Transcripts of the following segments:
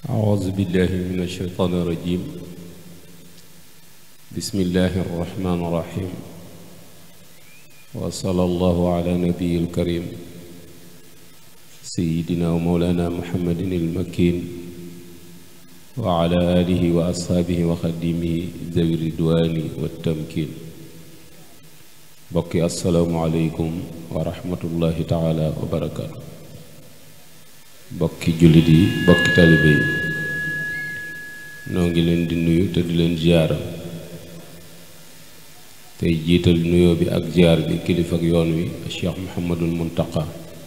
أعوذ بالله من الشيطان الرجيم بسم الله الرحمن الرحيم وصلى الله على نبي الكريم سيدنا ومولانا محمد المكين وعلى آله وأصحابه وخدمه ذوي الرضوان والتمكين بقي السلام عليكم ورحمة الله تعالى وبركاته bokki jullit yi bokki talibe yi noo ngi leen di nuyu te di leen ziyaara tey jiital nuyoo bi ak ziyaar bi kilifa ak yoon wi Cheikh Mouhamadul Muntaqa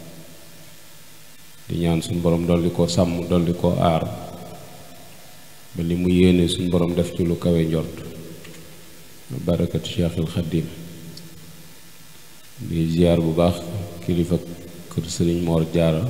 di ñaan suñ borom dolli koo sàmm dolli koo aar ba li mu yéene suñ borom def ci lu kawe njort barakatu Cheikhul Xaddim di ziyaar bu baax kilifa kër Sëriñ Moor Jaara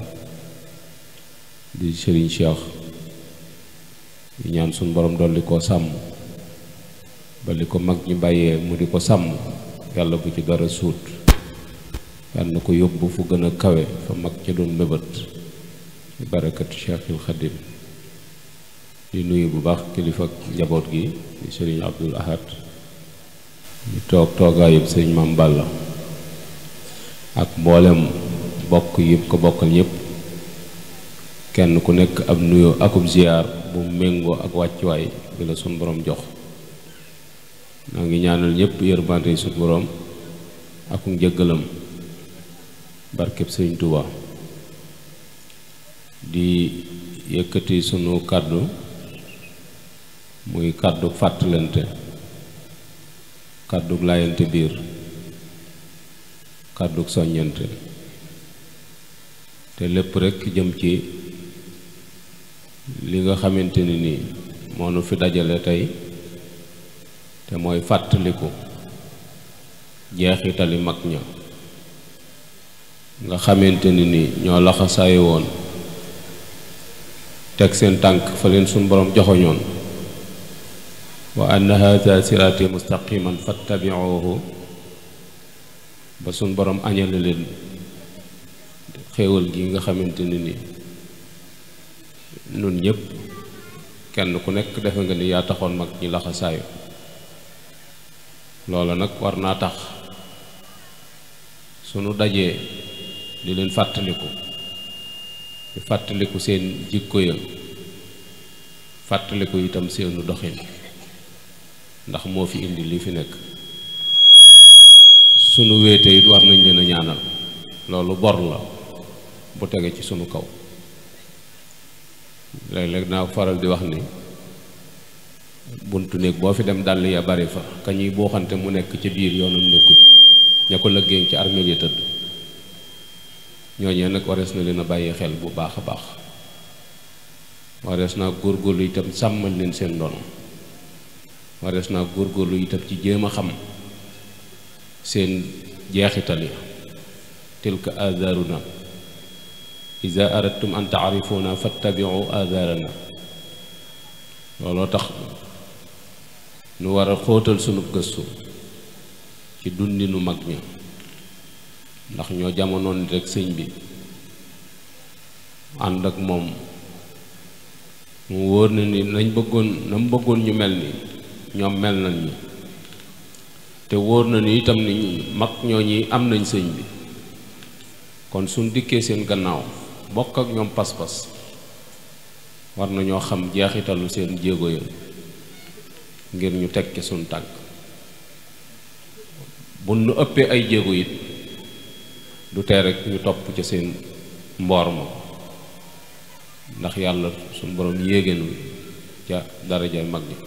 di sëriñ Cheikh di ñaan suñ borom dolli koo sàmm ba li ko mag ñi bàyyee mu di ko sàmm yàlla bu ci dara suut yàlla na ko yóbbu fu gën a kawe fa mag ca doon mébét ci barakatu Cheikhul Xadim di nuyu bu baax kilifa njaboot gi di sëriñ Abdul Ahad ñu toog toogaayub sëriñ Maam Balla ak mboolem bokk yëpp ko bokkal yëpp kenn ku nekk ab nuyoo akub ziyaar bu méngoo ak wàccuwaay bi la suñ boroom jox naa ngi ñaanal ñëpp yërmande suñ boroom ak njëggalam barkeb sëriñ Tuuba di yëkkati sunu kàddu muy kàddu fàttalante kàddu laayante biir kàddu soññante te lépp rekk jëm ci li nga xamante ni nii moo nu fi dajale tey te mooy fàttaliku jeexitali mag ña nga xamante ni nii ñoo laxasaayi woon teg seen tànk fa leen suñ boroom joxoñoon wa anna haada siraati mustaqiman fattabiuhu ba suñ boroom añale leen xéewal gi nga xamante ni nii nun ñëpp kenn ku nekk defe nga ni yaa taxoon mag ñi laxasaayu loola nag war naa tax sunu dajee di leen fàttaliku di fàttaliku seen jikko ya fàttaliku itam seenu doxin ndax moo fi indi li fi nekk sunu wéete it war nañ leen a ñaanal loolu bor la bu tege ci sunu kaw léeg-léeg naa faral di wax ni buntu néeg boo fi dem dàll ya bari fa ka ñuy booxante mu nekk ci biir yoonam nekkul ña ko lëggéey ci armeel ya tëdd ñooñee nag warees na leen a bàyyi xel bu baax a baax warees naa góorgóorlu itam sàmmal leen seen ndono warees naa góorgóorlu itam ci jéem a xam seen jeexital ya tilka azaaruna ida aradtum an taarifuuna fattabiu aadaarana looloo tax nu war a xóotal sunu gëstu ci dundinu mag ña ndax ñoo jamonoon rek sëñ bi ànd ak moom mu wóor na ni nañ bëggoon na mu bëggoon ñu mel ni ñoom mel nañ ñi te wóor na ni itam ni mag ñoo ñi am nañ sëñ bi kon suñ dikkee seen gannaaw bokk ak ñoom pas-pas war nañoo xam jeexitalu seen jéego ya ngir ñu teg ci suñ tànk bu nu ëppee ay jéego it du tee rek ñu topp ca seen mboor ma ndax yàlla suñ borom yéegéenu ca daraja mag ñi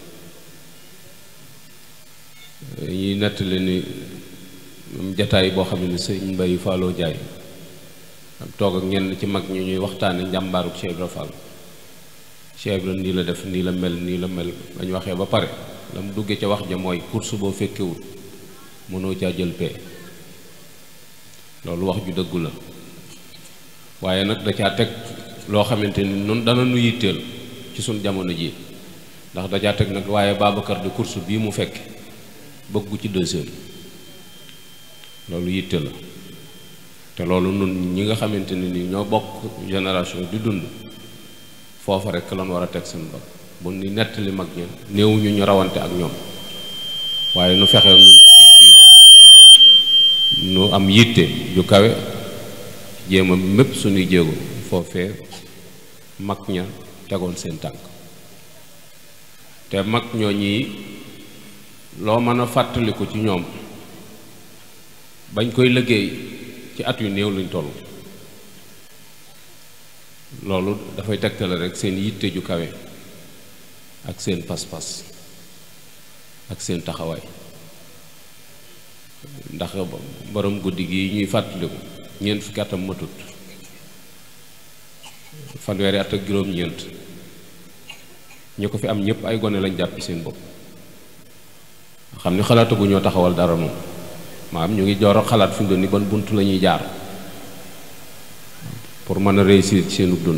ñuy nettali ni jataay boo xam ne sëñ Mbay Fallou Jaay ak toog ak ñenn ci mag ñu ñuy waxtaane njàmbaaru Cheikh Ibra Fall Cheikh Ibra nii la def nii la mel nii la mel bañ waxee ba pare la mu duggee ca wax ja mooy course boo fekkewut mënoo caa jël pee loolu wax ju dëggu la waaye nag da caa teg loo xamante ni noonu dana nu yitteel ci suñ jamono ji ndax da caa teg nag waaye Babacar di course bii mu fekk bëggu ci deuxième loolu yitte la te loolu nun ñi nga xamante ne ni ñoo bokk génération di dund foofa rek lan war a teg seen bët bu ni nettali mag ña néewuñu ñu rawante ak ñoom waaye nu fexe nun ci suñ biir nu am yitte ju kawe jéem a mépp suñuy jéego foofee mag ña tegoon seen tànk te mag ñoo ñii loo mën a fàttaliku ci ñoom bañ koy liggéey ci at yu néew luñ toll loolu dafay tegtale rek seen yitte ju kawe ak seen pas-pas ak seen taxawaay ndax borom guddi gi ñuy fàttaliku ñeent fukki atam matut fanweeri at ak juróom-ñeent ñu ko fi am ñëpp ay gone lañ jàpp seen bopp xam ni xalaatagu ñoo taxawal dara moom maanaam ñu ngi joor a xalaat fi mu doon ni ban bunt la ñuy jaar pour mën a réussir ci seenu dund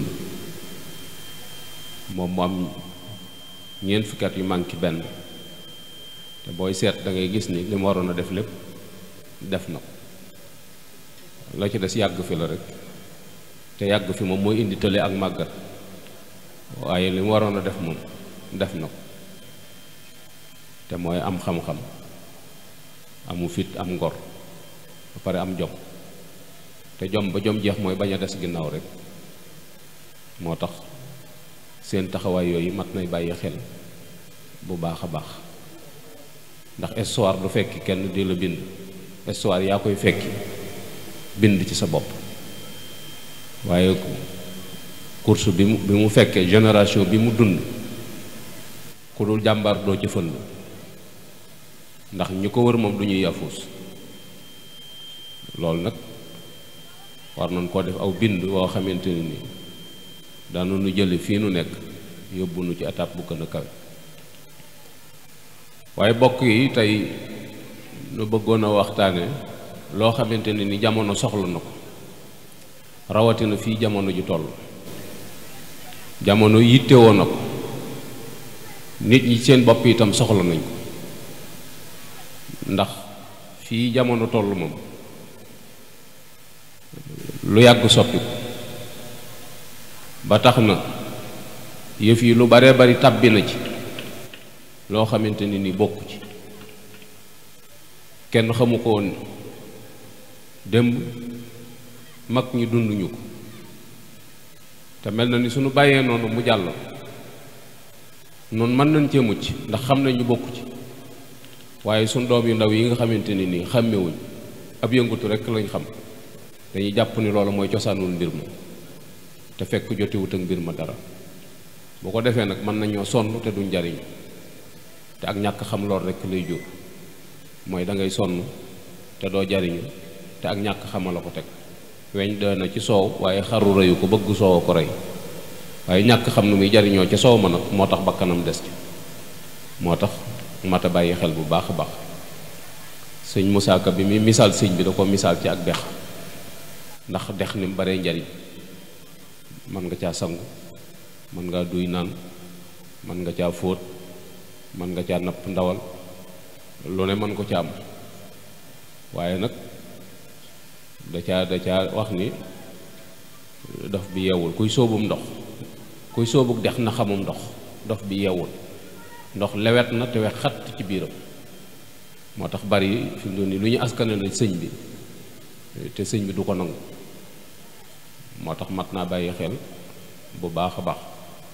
moom mu am ñeent fukki at yu manqué benn te booy seet da ngay gis ni li mu waroon a def lépp def na ko la ci des yàgg fi la rek te yàgg fi moom mooy indi tële ak màggat waaye li mu waroon a def moom def na ko te mooy am xam-xam amu fit am ngor ba pare am jom te jom ba jom jeex mooy bañ a des ginnaaw rek moo tax seen taxawaay yooyu mat nay bàyyi xel bu baax a baax ndax histoire du fekki kenn di la bind histoire yaa koy fekki bind ci sa bopp waaye course bi mu bi mu fekkee génération bi mu dund ku dul jàmbaar doo ci fënd ndax ñi ko wër moom du ñuy yafuus loolu nag war nañ koo def aw bind woo xamante ne ni daanu nu jële fii nu nekk yóbbu nu ci étape bu gën a kawe waaye bokk yi tey nu bëggoon a waxtaane loo xamante ne ni jamono soxla na ko rawatina fii jamono ju toll jamono yittewoo na ko nit ñi seen bopp itam soxla nañ ko ndax fii jamono toll moom lu yàgg soppi ba tax na yëf yi lu baree bari tàbbi na ci loo xamante ni ni bokku ci kenn xamu ko woon démb mag ñi dunduñu ko te mel na ni suñu bàyyee noonu mu jàll noonu mën nañ cee mucc ndax xam nañ ñu bokku ci waaye suñ doom yu ndaw yi nga xamante ni nii xàmmewuñ ab yëngutu rekk lañ xam dañuy jàpp ni loolu mooy cosaanul mbir ma te fekk jotewut ak mbir ma dara boo ko defee nag mën nañoo sonn te duñ jariñ te ak ñàkk xam lool rekk lay jur mooy da ngay sonn te doo jariñu te ak ñàkk xama la ko teg weñ doy na ci soow waaye xaru rëyu ko bëgg soow ko rey waaye ñàkk xam nu muy jariñoo ca soow ma nag moo tax bakkanam des ci moo tax mata bàyyi xel bu baax a baax sëñ Moussa Ka bi muy misaal sëñ bi da ko misaal ci ak dex ndax dex ni mu baree njariñ mën nga caa sangu mën ngaa duy naan mën nga caa fóot mën nga caa napp ndawal lu ne mën ko ca am waaye nag da caa da caa wax ni dof bi yeewul kuy sóobum ndox kuy sóobuk dex na xamum ndox dof bi yeewul ndox lewet na te wex xatt ci biiram moo tax bari fi mu doon nii lu ñu askane la sëñ bi te sëñ bi du ko nangu moo tax mat naa bàyyi xel bu baax a baax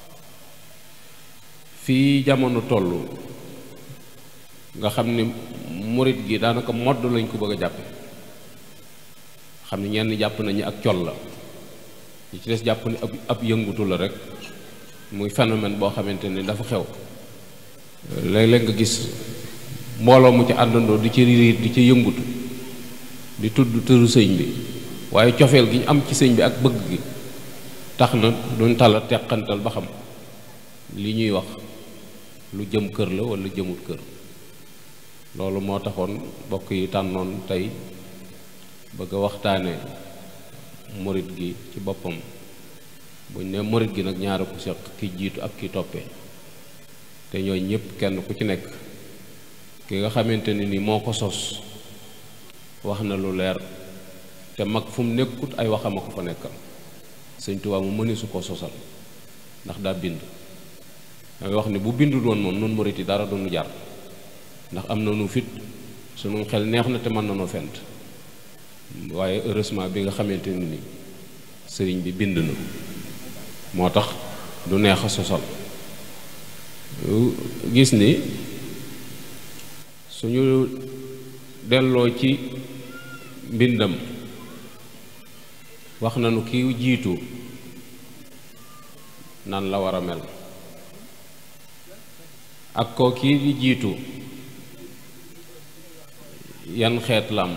fii jamono toll nga xam ni murit gi daanaka modd lañ ko bëgg a jàppe xam ni ñenn jàpp nañu ak col la ñi ci des jàpp ni ab ab yëngutu la rek muy phénomène boo xamante ni dafa xew léeg-léeg nga gis mbooloo mu ci àndandoo di ci riir di ci yëngutu di tudd tëru sëñ bi waaye cofeel gi ñu am ci sëñ bi ak bëgg gi tax na duñ tala teqantal ba xam li ñuy wax lu jëm kër la wala jëmut kër loolu moo taxoon bokk yi tànnoon tey bëgg a waxtaane morit gi ci boppam buñ ne morit gi nag ñaara ku seq ki jiitu ak ki toppee te ñooy ñëpp kenn ku ci nekk ki nga xamante ne ni moo ko sos wax na lu leer te mag fu mu nekkut ay waxama ko fa nekkal sëñ Tuubaa mu mëni su ko sosal ndax daa bind dangay wax ne bu bindul woon moom nun murit yi dara du nu jar ndax am na nu fit sunu xel neex na te mën na noo fent waaye heureusement bi nga xamante ni ni sëriñ bi bind na moo tax du neex a sosal gis ni suñu delloo ci mbindam wax nañu ki jiitu nan la war a mel ak koo kii di jiitu yan xeet lam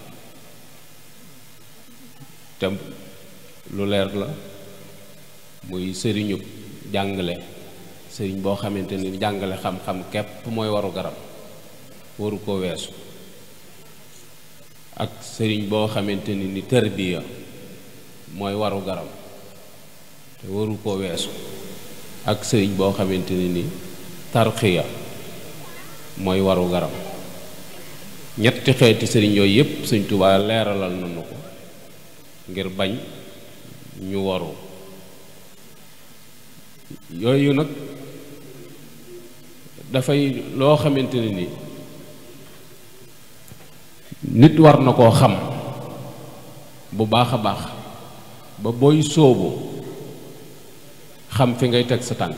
te lu leer la muy sëriñu jàngale sëriñ boo xamante ni jàngale xam-xam képp mooy waru garab waru ko weesu ak sëriñ boo xamante ni ni tërbiya mooy waru garab te waru ko weesu ak sëriñ boo xamante ni ni tarxiya mooy waru garab ñetti xeeti sëriñ yooyu yépp Sëriñ Tuubaa leeralal nañu ko ngir bañ ñu waru yooyu nag dafay loo xamante ne ni nit war na koo xam bu baax a baax ba booy sóobu xam fi ngay teg sa tànk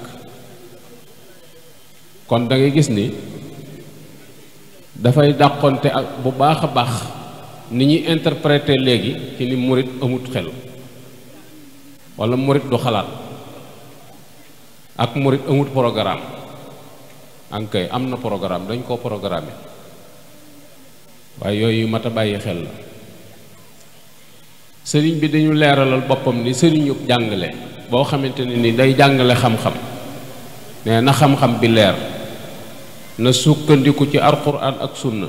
kon da ngay gis ni dafay dàqonte ak bu baax a baax ni ñuy interpréter léegi ci ni murit amut xel walla murit du xalaat ak murit amut programme ankay am na programme dañ koo programme waaye yooyu mat a bàyyi xel la sëriñ bi dañu leeralal boppam ni sëriñu jàngale boo xamante ne ni day jàngale xam-xam nee na xam-xam bi leer na sukkandiku ci alxuraan ak sunna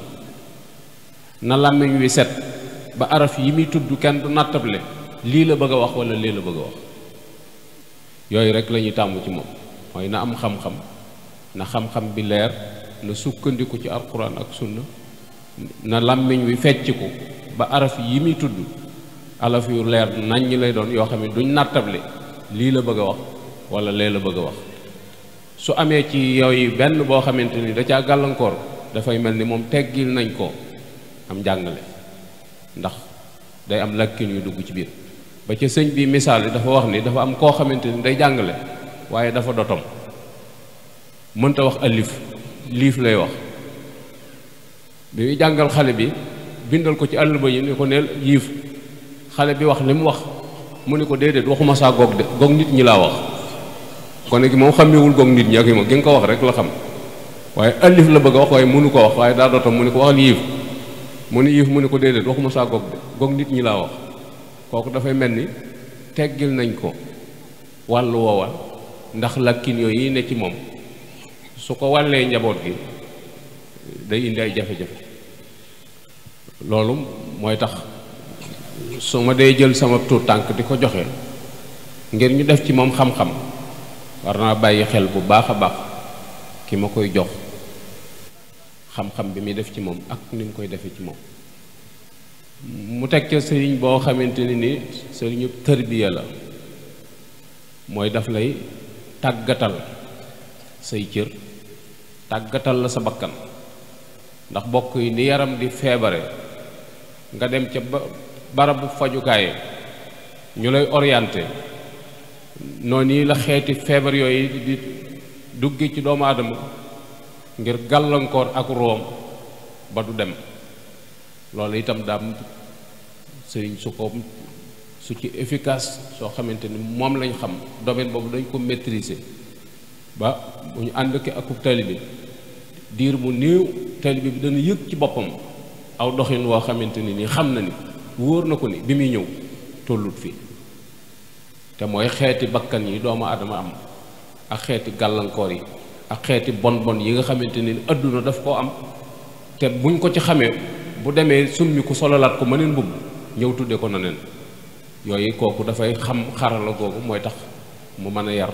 na làmmiñ wi set ba araf yi muy tudd kenn du nattable lii la bëgg a wax walla lii la bëgg a wax yooyu rek la ñuy tàmm ci moom mooy na am xam-xam na xam-xam bi leer na sukkandiku ci alxuraan ak sunna na làmmiñ wi fecciku ba araf yi muy tudd alaf yu leer nañ ñi lay doon yoo xam ne duñ nattable lii la bëgg a wax walla lee la bëgg a wax su amee ci yooyu benn boo xamante ni da caa gàllankoor dafay mel ni moom teggil nañ ko am njàngale ndax day am lakkin yu dugg ci biir ba ca sëñ bi misaal yi dafa wax ni dafa am koo xamante ni day jàngale waaye dafa dotom mënta wax alif liif lay wax bi muy jàngal xale bi bindal ko ci àll ba yi ni ko neel yiif xale bi wax li mu wax mu ni ko déedéet waxuma saa goog de goog nit ñi laa wax gone gi moom xàmmewul goog nit ñi ak yi ma gi nga ko wax rek la xam waaye alif la bëgg a wax waaye mënu ko wax waaye daa dotom mu ni ko waxal yiif mu ni yiif mu ni ko déedéet waxuma saa goog de goog nit ñi laa wax kooku dafay mel ni teggil nañ ko wàllu woowa ndax lakkin yooyu yi ne ci moom su ko wàllee njaboot gi day indi ay jafe-jafe loolu mooy tax su ma dee jël sama tuut tànk di ko joxe ngir ñu def ci moom xam-xam war naa bàyyi xel bu baax a baax ki ma koy jox xam-xam bi muy def ci moom ak ni mu koy defee ci moom mu teg ca sëriñ boo xamante ni ni sëriñu tërbiya la mooy daf lay tàggatal say cër tàggatal la sa bakkan ndax bokk yi ni yaram di feebare nga dem ca ba barabu fajukaay ñu lay orienté noonu yi la xeeti feebar yooyu di dugge ci doomu aadama ngir gàllankoor ak room ba du dem loolu itam daam sëriñ su ko su ci efficace soo xamante ni moom lañ xam domaine boobu dañ ko maîtriser ba bu ñu ànd ki akub taalibe diir mu néew taalibe bi dana yëg ci boppam aw doxin woo xamante ni nii xam na ni wóor na ko ni bi muy ñëw tollut fii te mooy xeeti bakkan yi doomu aadama am ak xeeti gàllankoor yi ak xeeti bon bon yi nga xamante ni adduna daf koo am te buñ ko ci xamee bu demee summi ku sololaat ko mëneen mbubb ñëw tudde ko na neen yooyu kooku dafay xam xarala googu mooy tax mu mën a yar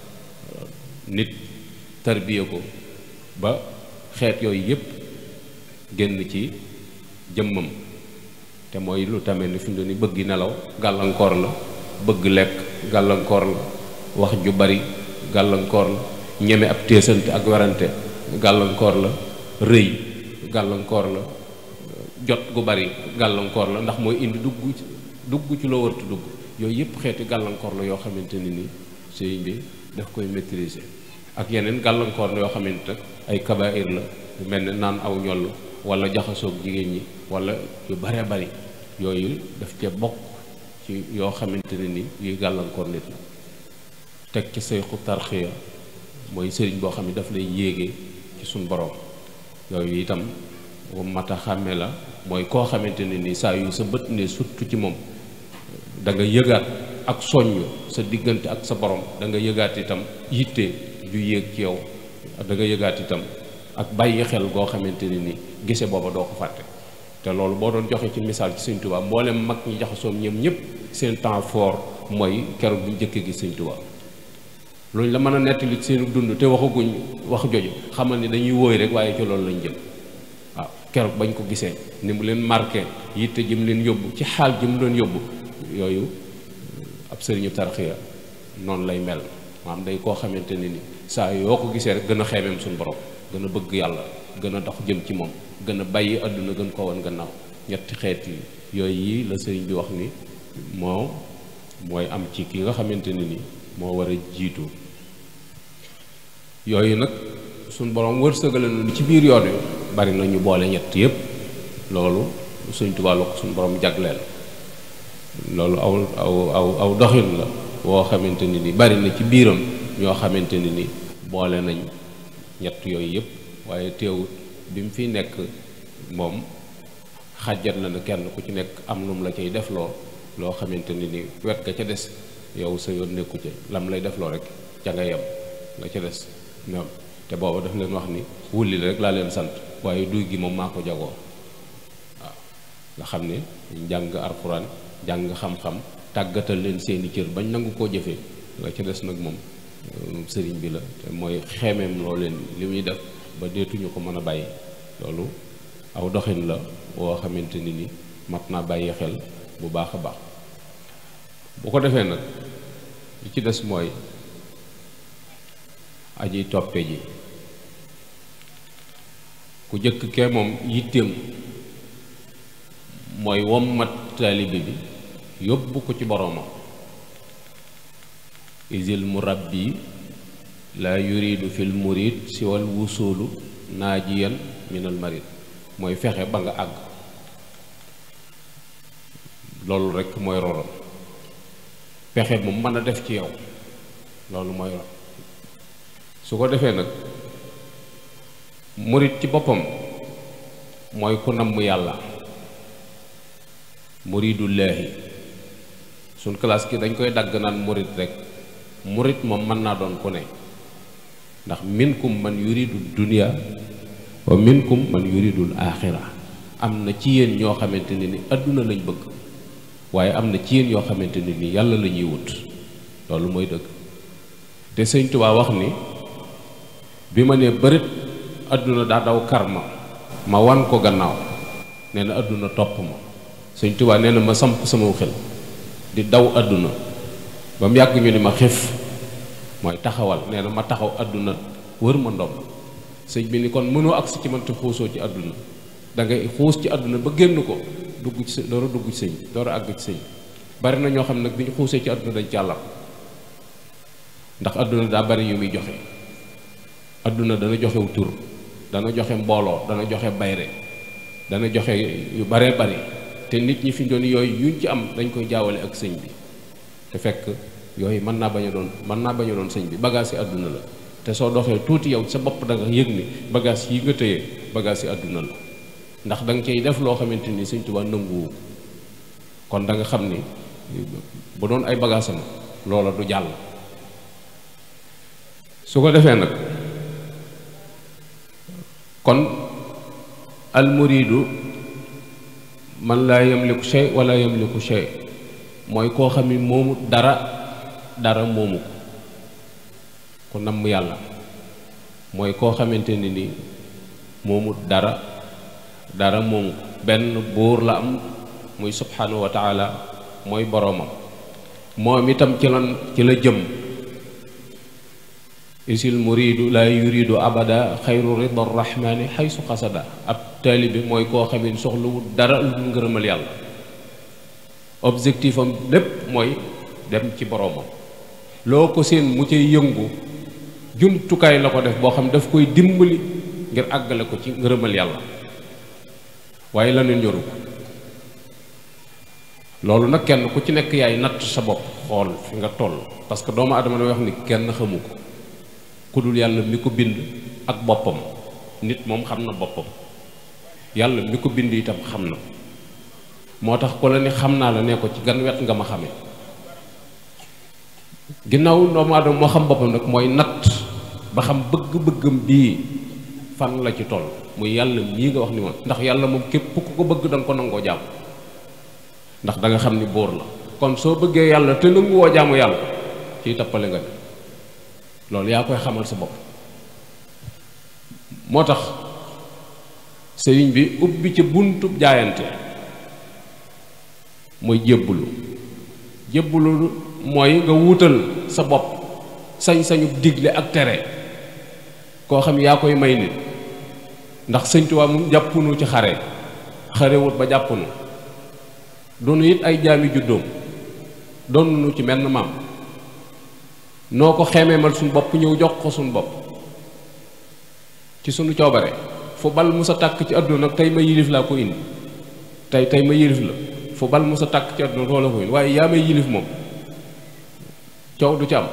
nit tarbiya ko ba xeet yooyu yépp génn ci jëmmam te mooy lu tamit ni fi mu ni bëgg nelaw gàllankoor la bëgg lekk gàllankoor la wax ju bari gàllankoor la ñeme ab téesante ak werante gàllankoor la rëy gàllankoor la jot gu bari gàllankoor la ndax mooy indi dugg dugg ci loo wartu dugg yooyu yëpp xeeti gàllankoor la yoo xamante ni ni sëriñ bi daf koy maîtriser ak yeneen gàllankoor la yoo xamante ay kabair la mel ne naan aw ñoll wala jaxasoog jigéen ñi wala yu bare bari yooyu daf ca bokk ci yoo xamante ne ni yuy gàllankoor nit la teg ci sayxu tarxiya mooy sëriñ boo xam ne daf lay yéege ci suñ borom yooyu itam mat a xàmme la mooy koo xamante ne ni saa yu sa bët ne surtout ci moom da nga yëgaat ak soññ sa diggante ak sa borom da nga yëgaat itam yitte ju yéeg ci yow da nga yëgaat itam ak bàyyi xel goo xamante ne ni gise booba doo ko fàtte te loolu boo doon joxe ci misaal ci Sëñ Tuubaa mboolem mag ñi jaxasoom ñoom ñëpp seen temps fort mooy keroog bu njëkkee gi Sëñ Tuubaa luñ la mën a nettali seen dund te waxaguñ wax joju xamal ni dañuy wóoy rek waaye ci loolu lañ jëm waaw keroog bañ ko gisee ni mu leen marqué yitte jëm leen yóbbu ci xaal ji mu doon yóbbu yooyu ab sëriñu tarxiya noonu lay mel maanaam day koo xamante ne ni saa yoo ko gisee rek gën a xeemeem suñu borom gën a bëgg yàlla gën a dox jëm ci moom gën a bàyyi àdduna gën ko wan gannaaw ñetti xeet yi yooyu yi la sëriñ bi wax ni moo mooy am ci ki nga xamante ne ni moo war a jiitu yooyu nag suñ borom wërsëgale nu ci biir yoon wi bari na ñu boole ñett yépp loolu Sëriñ Tuubaa la ko suñ borom jagleel loolu aw aw aw aw doxin la woo xamante ni ni bari na ci biiram ñoo xamante ni ni boole nañ ñett yooyu yëpp waaye teewut bi mu fi nekk moom xàjjat na ne kenn ku ci nekk am lu mu la cay defloo loo xamante ni ni wet ga ca des yow sa yoon nekku ca lam lay defloo rek ca nga yem nga ca des ñoom te booba daf leen wax ni wulli rek laa leen sant waaye duy gi moom maa ko jagoo waaw nga xam ne njàng alxuraan jàng xam-xam tàggatal leen seeni cër bañ nangu koo jëfee la ca des nag moom sëriñ bi la te mooy xeemeem loo leen li muy def ba deetuñu ko mën a bàyyi loolu aw doxin la woo xamante ni ni mat naa bàyyi xel bu baax a baax bu ko defee nag li ci des mooy aji toppe ji ku jëkk kee moom yitteem mooy wommat taalibe bi yóbbu ko ci boroomam isil murabbi la yuridu fil murid siwal wusulu naajiyan minal marid mooy fexe ba nga àgg loolu rekk mooy rorom pexe mu mën a def ci yow loolu mooy ron su ko defee nag murid ci boppam mooy ku namm yàlla muridullaahi suñ classe ki dañ koy dagg naan murid rek murid moom mën naa doon ku ne ndax minkum man yuridu dunya wa minkum man yuridul aaxira am na ci yéen ñoo xamante ne ni àdduna lañ bëgg waaye am na ci yéen yoo xamante ne ni yàlla la ñuy wut loolu mooy dëgg te sëñ Tuubaa wax ni bi ma nee bërit àdduna daa daw kar ma ma wan ko gannaaw nee na àdduna topp ma sëñ Tuubaa nee na ma samp sama xel di daw àdduna ba mu yàgg ñu ni ma xef mooy taxawal nee na ma taxaw àdduna wër ma ndomb sëñ bi ni kon mënoo agsi ci man te xuusoo ci àdduna da ngay xuus ci àdduna ba génn ko dugg ci door a dugg ci sëñ door a àgg ci sëñ bari na ñoo xam ne nag bi ñu xuusee ci àdduna dañ càllam ndax àdduna daa bari yu muy joxe àdduna dana joxew tur dana joxe mbooloo dana joxe bayre dana joxe yu baree bari te nit ñi fi doon yooyu yuñ ci am dañ koy jaawale ak sëñ bi te fekk yooyu mën naa bañ a doon mën naa bañ a doon sëñ bi bagage yi àdduna la te soo doxee tuuti yow sa bopp da nga yëg ni bagage yi nga tëye bagage yi àdduna la ndax da nga cay def loo xamante ni sëñ Tuubaa nanguwu kon da nga xam ni bu doon ay bagage am loola du jàll su ko defee nag kon almuridu man laa yamliku shay wala yamliku shay mooy koo xam ni moomu dara dara moomu ko ku namm yàlla mooy koo xamante ni ni moomu dara dara moomu ko benn buur la am muy subhanahu wa taala mooy boroomam moom itam ci lan ci la jëm isil muridu la yuridu abada xayru rida rahmani xaysu xasada ab taalibe mooy koo xamee soxlawul dara lu ngërëmal yàlla objectif am lépp mooy dem ci boroomam loo ko seen mu cay yëngu jumtukaay la ko def boo xam daf koy dimbali ngir àggale ko ci ngërëmal yàlla waaye la ne ñoru ko loolu nag kenn ku ci nekk yaay natt sa bopp xool fi nga toll parce que doomu adama damay wax ni kenn xamu ko ku dul yàlla mi ko bind ak boppam nit moom xam na boppam yàlla mi ko bind itam xam na moo tax ku la ni xam naa la ne ko ci gan wet nga ma xamee ginnaaw doomu adama moo xam boppam nag mooy natt ba xam bëgg-bëggam bii fan la ci toll muy yàlla mii nga wax ni moom ndax yàlla moom képp ku ko bëgg da nga ko nangoo jàmm ndax da nga xam ni buur la kon soo bëggee yàlla te nanguwoo jaamu yàlla ciy tappale nga ne loolu yaa koy xamal sa bopp moo tax sëriñ bi ubbi ci buntub jaayante mooy jébbulu jébbulu mooy nga wuutal sa bopp sañ-sañu digle ak tere koo xam yaa koy may nit ndax sëñ Tuubaa moom jàppunu ci xare xarewut ba jàppunu doonu it ay jaami juddoom doonunu ci menn maam noo ko xemeemal suñu bopp ñëw jox ko suñu bopp ci suñu coobare fu bal mu sa tàkk ci àdduna nag tey ma yilif laa ko indi tey tey ma yilif la fu bal mu sa tàkk ci àdduna loola ko indi waaye yaa may yilif moom coow du ci am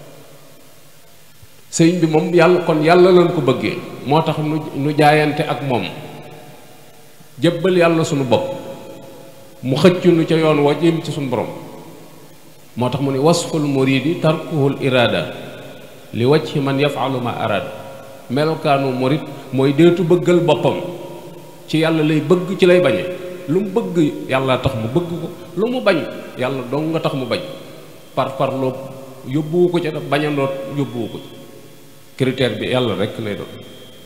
sëriñ bi moom yàlla kon yàlla lañ ko bëggee moo tax nu nu jaayante ak moom jébbal yàlla sunu bopp mu xëccu nu ca yoon wa jëm ci sunu borom moo tax mu ne wasful muridi tarkuhul irada li wajhi man yafalu ma arada melokaanu murid mooy deetu bëggal boppam ci yàlla lay bëgg ci lay bañe lu mu bëgg yàlla tax mu bëgg ko lu mu bañ yàlla dong nga tax mu bañ par parloo yóbbuwu ko ca daf bañandoo yóbbuwu ko ci critère bi yàlla rekk lay doon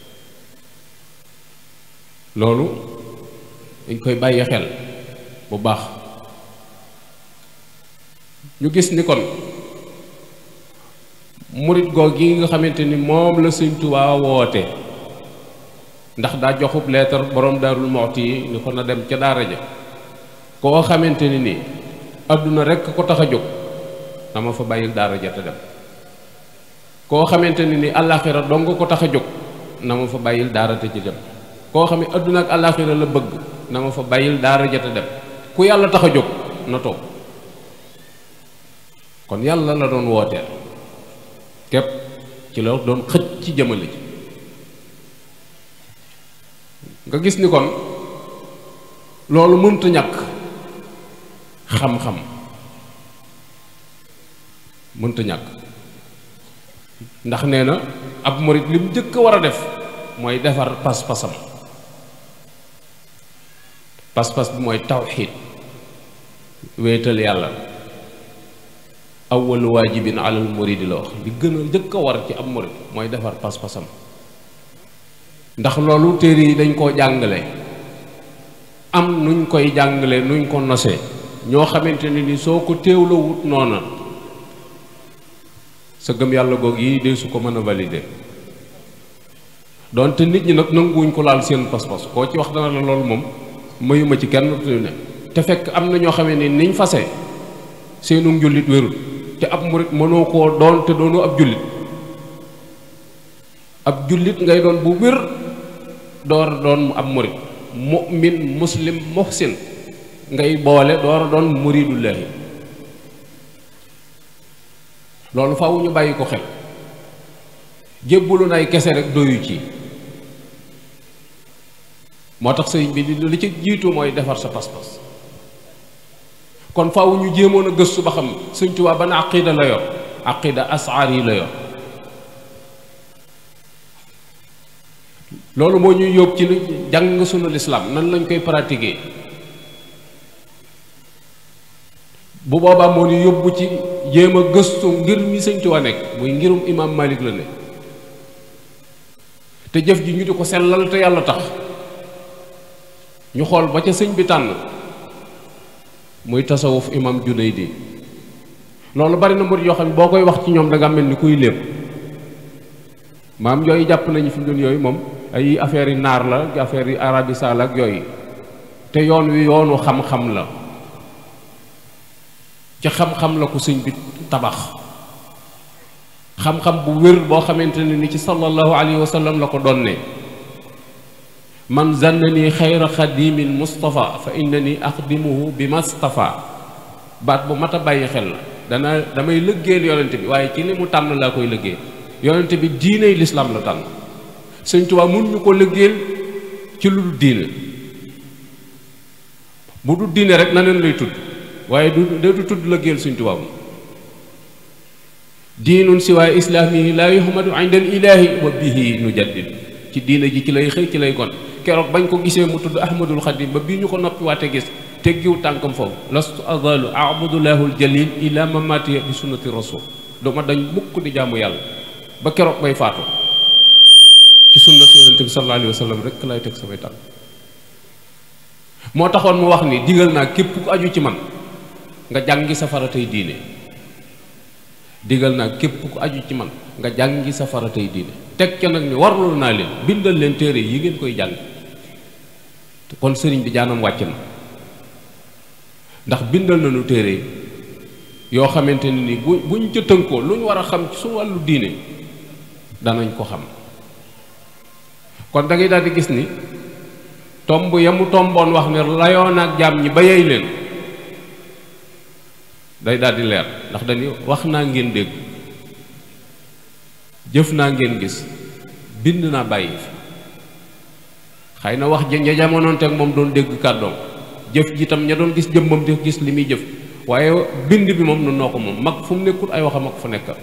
loolu dañ koy bàyyi xel bu baax ñu gis ni kon murit goog gi nga xamante ni moom la Sëñ Tuubaa woote ndax daa joxub leetar borom daarul moxti yi ni ko na dem ca daara ja koo xamante ni nii àdduna rekk ko tax a jóg dama fa bàyyil daara ja te dem koo xamante ni ni àllaaxira dong ko tax a jóg na ma fa bàyyil daara te ci dem koo xam ne àdduna ak àllaaxira la bëgg na ma fa bàyyil daara ja te dem ku yàlla tax a jóg na toog kon yàlla la doon wooteel képp ci la doon xëcc ci jëmale ji nga gis ni kon loolu mënta ñàkk xam-xam mënta ñàkk ndax nee na ab murit li mu njëkk a war a def mooy defar pas-pasam pas-pas bi mooy tawxiid wéetal yàlla awwalu waajibin alal muridi la wax li gën a njëkk a war ci ab murit mooy defar pas-pasam ndax loolu téere yi dañ koo jàngale am nuñ koy jàngale nuñ ko nosee ñoo xamante ne ni soo ko teewlawut noona sa gëm yàlla goog yi de su ko mën a valider donte nit ñi nag nanguwuñ ko laal seen pas-pas koo ci wax dana la loolu moom mayuma ci kenn ne te fekk am na ñoo xamee ni niñ fase seenu njullit wérul te ab murit mënoo koo doon te doonu ab jullit ab jullit ngay doon bu wér door a doon ab murit mu'min muslim muhsin ngay boole door a doon muridullahi loolu faaw ñu bàyyi ko xel jébbalu nay kese rek doyu ci moo tax sëriñ bi li ci jiitu mooy defar sa pas-pas kon faaw ñu jéemoon a gëstu ba xam Sëriñ Tuubaa ban aqida la yor aqida asaar yi la yor loolu moo ñuy yóbbu ci lu jàng sunu lislaam nan lañ koy pratiquer bu boobaa moo ñu yóbbu ci jéem a gëstu ngir mi Sëriñ Tuubaa nekk muy ngirum imaam Malik la ne te jëf ji ñu di ko sellal te yàlla tax ñu xool ba ca sëñ bi tànn muy tasawuf imam Junaydi loolu bari na murid yoo xam ne boo koy wax ci ñoom da nga mel ni kuy lépp maam yooyu jàpp nañu fi mu doon yooyu moom ay affaire yi naar la affaire yi arabi saal ak yooyu te yoon wi yoonu xam-xam la ci xam-xam la ko sëñ bi tabax xam-xam bu wér boo xamante ne ni ci sallallahu alayhi wa sallam la ko donne man zannani xayra xadimin mustafa fa innani axdimuhu bi mastafa baat bu mat a bàyyi xel la dana damay lëggéeyal yonente bi waaye ci li mu tànn laa koy lëggéey yonente bi diiney lislaam la tànn sëñ Tuubaa mun ñu ko lëggéeyal ci lu dul diine bu dul diine rek na leen lay tudd waaye du du tudd lëggéeyal sëñ Tuubaa mu diinun siwaay islaami laa yuhmadu inda al ilaahi wa bihi nu jaddid ci diine ji ci lay xëy ci lay gon keroog bañ ko gisee mu tudd ahmadul xadim ba bii ñu ko noppi waate gis teggiw tànkam foofu lastu azalu abudulahul jalil ila mamati bi sunnati rasul duma dañ mukk di jaamu yàlla ba keroog bay faatu ci sunna si yonente bi sallallahu alayhi wa sallam rek lay teg samay tànk moo taxoon mu wax ni digal naa képp ku aju ci man nga jàngi sa faratay diine digal naa képp ku aju ci man nga jàngi sa faratay diine teg ca nag ni warlu naa leen bindal leen téere yi ngeen koy jàng kon sëriñ bi jaanam wàcc na ndax bindal nañu téere yoo xamante ne ni bu buñ ca tënkoo lu ñu war a xam ci su wàllu diine danañ ko xam kon da ngay daal di gis ni tomb ya mu tomboon wax ne layoon ak jaam ñi ba yey leen day daal di leer ndax dañuy wax naa ngeen dégg jëf naa ngeen gis bind naa bàyyi fi xëy na wax ja ña jamonoonteeg moom doon dégg kàddoom jëf ji tam ña doon gis jëmmam di gis li muy jëf waaye bind bi moom nun noo ko moom mag fu mu nekkul ay waxam ak fu nekkal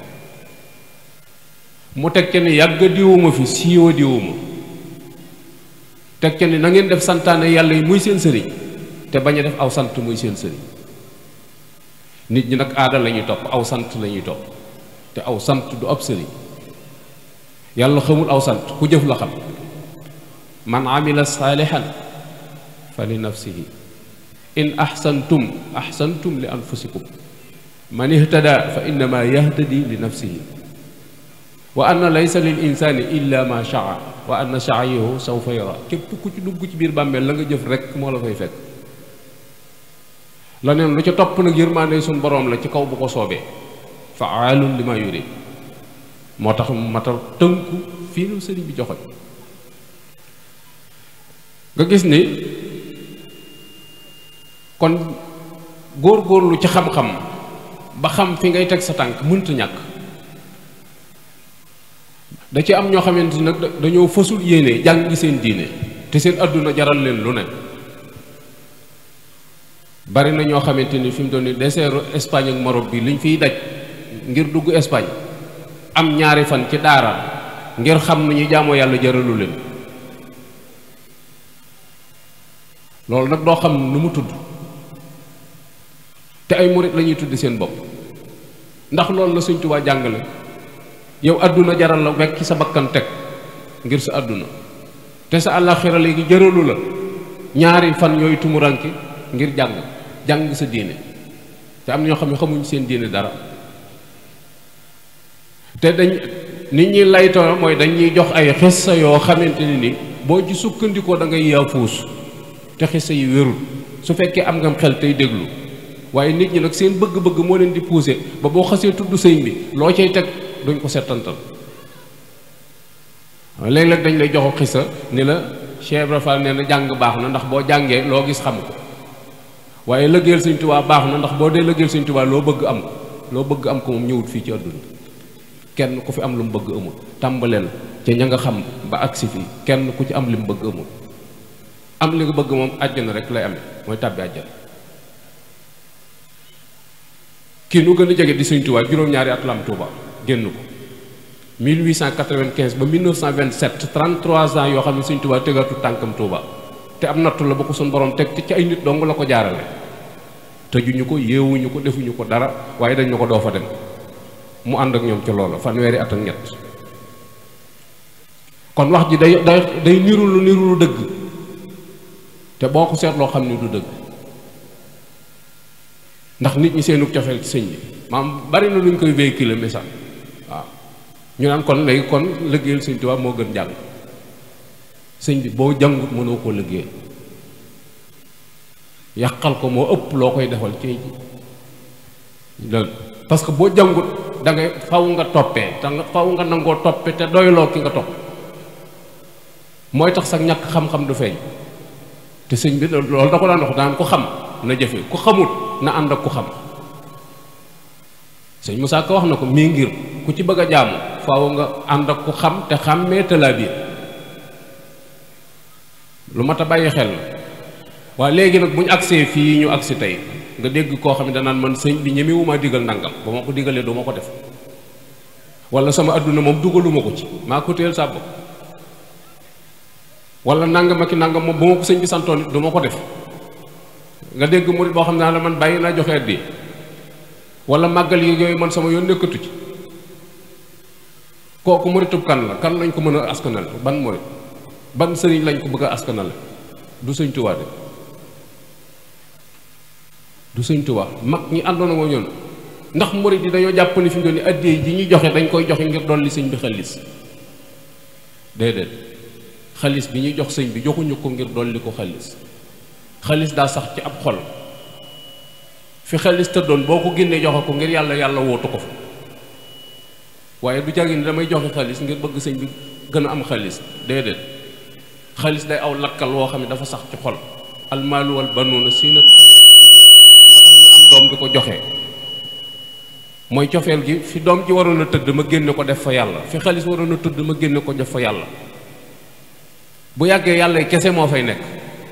mu teg ca ni yàgg diwuma fi siiwa diwuma teg ca ni na ngeen def santaane yàlla yi muy seen sëriñ te bañ a def aw sant muy seen sëriñ nit ñi nag aada la ñuy topp aw sant la ñuy topp te aw sant du ab sëriñ yàlla xamul aw sant ku jëf la xam man amila saalihan fa li nafsihi in ahsantum ahsantum li anfusikum man ihtada fa innama yahtadi li nafsihi wa anna laysa lil insani illa ma shaa wa anna saayahu sawfa yara képp ku ci dugg ci biir bàmmeel la nga jëf rek moo la fay fekk la neen lu ca topp nag yërmaande suñ boroom la ci kaw bu ko soobee faalun li ma yurid moo tax mu matal tënku fii nu sëriñ bi joxoñ nga gis ni kon góor-góorlu ci xam-xam ba xam fi ngay teg sa tànk mënta ñàkk da ci am ñoo xamante ni nag dañoo fasul yéene jàng seen diine te seen àdduna jaral leen lu ne bari na ñoo xamante ni fi mu doon ni deseeru Espagne ak Maroc bi liñ fiy daj ngir dugg Espagne am ñaari fan ci daara ngir xam nañu jaamoo yàlla jaralu leen loolu nag doo xam nu mu tudd te ay murit la ñuy tudd seen bopp ndax loolu la Sëñ Tuubaa jàngale yow àdduna jaral la wekk sa bakkan teg ngir sa àdduna te sa àllaaxira léegi jëralu la ñaari fan yooyu tumuranke ngir jàng jàng sa diine te am na ñoo xam ne xamuñ seen diine dara te dañ nit ñi laytoo mooy dañuy jox ay xissa yoo xamante ni ni boo ci sukkandikoo da ngay yaafuus te xissa yi wérul su fekkee am nga xel tey déglu waaye nit ñi nag seen bëgg-bëgg moo leen di pousser ba boo xasee tudd sëñ bi loo cay teg duñ ko settantal léeg-léeg dañ lay joxo xissa ni la Cheikh Ibra Fall nee na jàng baax na ndax boo jàngee loo gis xam ko waaye lëggeel Sëñ Tuubaa baax na ndax boo dee lëggeel Sëñ Tuubaa loo bëgg am ko loo bëgg am ko moom ñëwut fii ci àdduna kenn ku fi am lu mu bëgg amul tàmbaleel ca ña nga xam ba agsi fii kenn ku ci am li mu bëgg amul am li nga bëgg moom àjjana rek lay amee mooy tàbbi àjjana kii nu gën a jege di Sëñ Tuubaa juróom-ñaari at la am Tuubaa génn ko 1895 ba 1927 33 ans yoo xam ne Sëñ Tuubaa tegatu tànkam Tuubaa te am nattu la ba ko suñ borom teg ci ay nit dong la ko jaarale tëjuñu ko yeewuñu ko defuñu ko dara waaye dañ na ko doo fa dem mu ànd ak ñoom ci loola fanweeri at ak ñett kon wax ji day day day niru lu niru lu dëgg te boo ko seetloo xam ni du dëgg ndax nit ñi seenu cofeel ci sëñ bi maam bari na lu ñu koy véhiculer message waaw ñu naan kon léegi kon liggéeyal sëñ Tuubaa moo gën jàng sëñ bi boo jàngut mënoo koo liggéey yàqal ko moo ëpp loo koy defal ci loolu parce que boo jàngut da ngay faw nga toppee te nga faw nga nangoo toppe te doyloo ki nga topp mooy tax sax ñàkk xam-xam du feeñ te sëñ bi loolu da ko daan wax daan ku xam na jëfe ku xamut na ànd ak ku xam sëñ Moussa Ka wax na ko mii ngir ku ci bëgg a jaamu faaw nga ànd ak ku xam te xàmmee talaa biir lu mat a bàyyi xel la waaye léegi nag bu ñu agsee fii ñu agsi tey nga dégg koo xam ne danaan man sëñ bi ñemewuma digal nangam ba ma ko digalee du ma ko def wala sama adduna moom dugaluma ko ci maa ko téyel sa bopp wala nangam ak i nangam moom ba ma ko sëñ bi santoon it du ma ko def nga dégg murit boo xam ne la man bàyyi naa joxe addi wala màggal yi yooyu man sama yoon nekkatu ci kooku muritub kan la kan lañ ko mën a askanal ban murit ban sëriñ lañ ko bëgg a askanal du sëñ Tuubaa de du sëñ Tuubaa mag ñi àndoon ak ñoom ndax murit yi dañoo jàpp ni fi mu doon ni addee ji ñuy joxe dañ koy joxe ngir dolli sëñ bi xalis déedéet xalis bi ñuy jox sëñ bi joxuñu ko ngir dolli ko xalis xalis daa sax ci ab xol fi xalis tëddoon boo ko génnee joxe ko ngir yàlla yàlla wootu ko fa waaye du jàngi ni damay joxe xalis ngir bëgg sëñ bi gën a am xalis déedéet xalis day aw lakkal woo xam ne dafa sax ci xol almaalu wal banuuna siinatu xayaati dunya moo tax ñu am doom di ko joxe mooy cofeel gi fi doom ji waroon a tëdd ma génne ko def fa yàlla fi xalis waroon a tëdd ma génne ko def fa yàlla bu yàggee yàlla kese moo fay nekk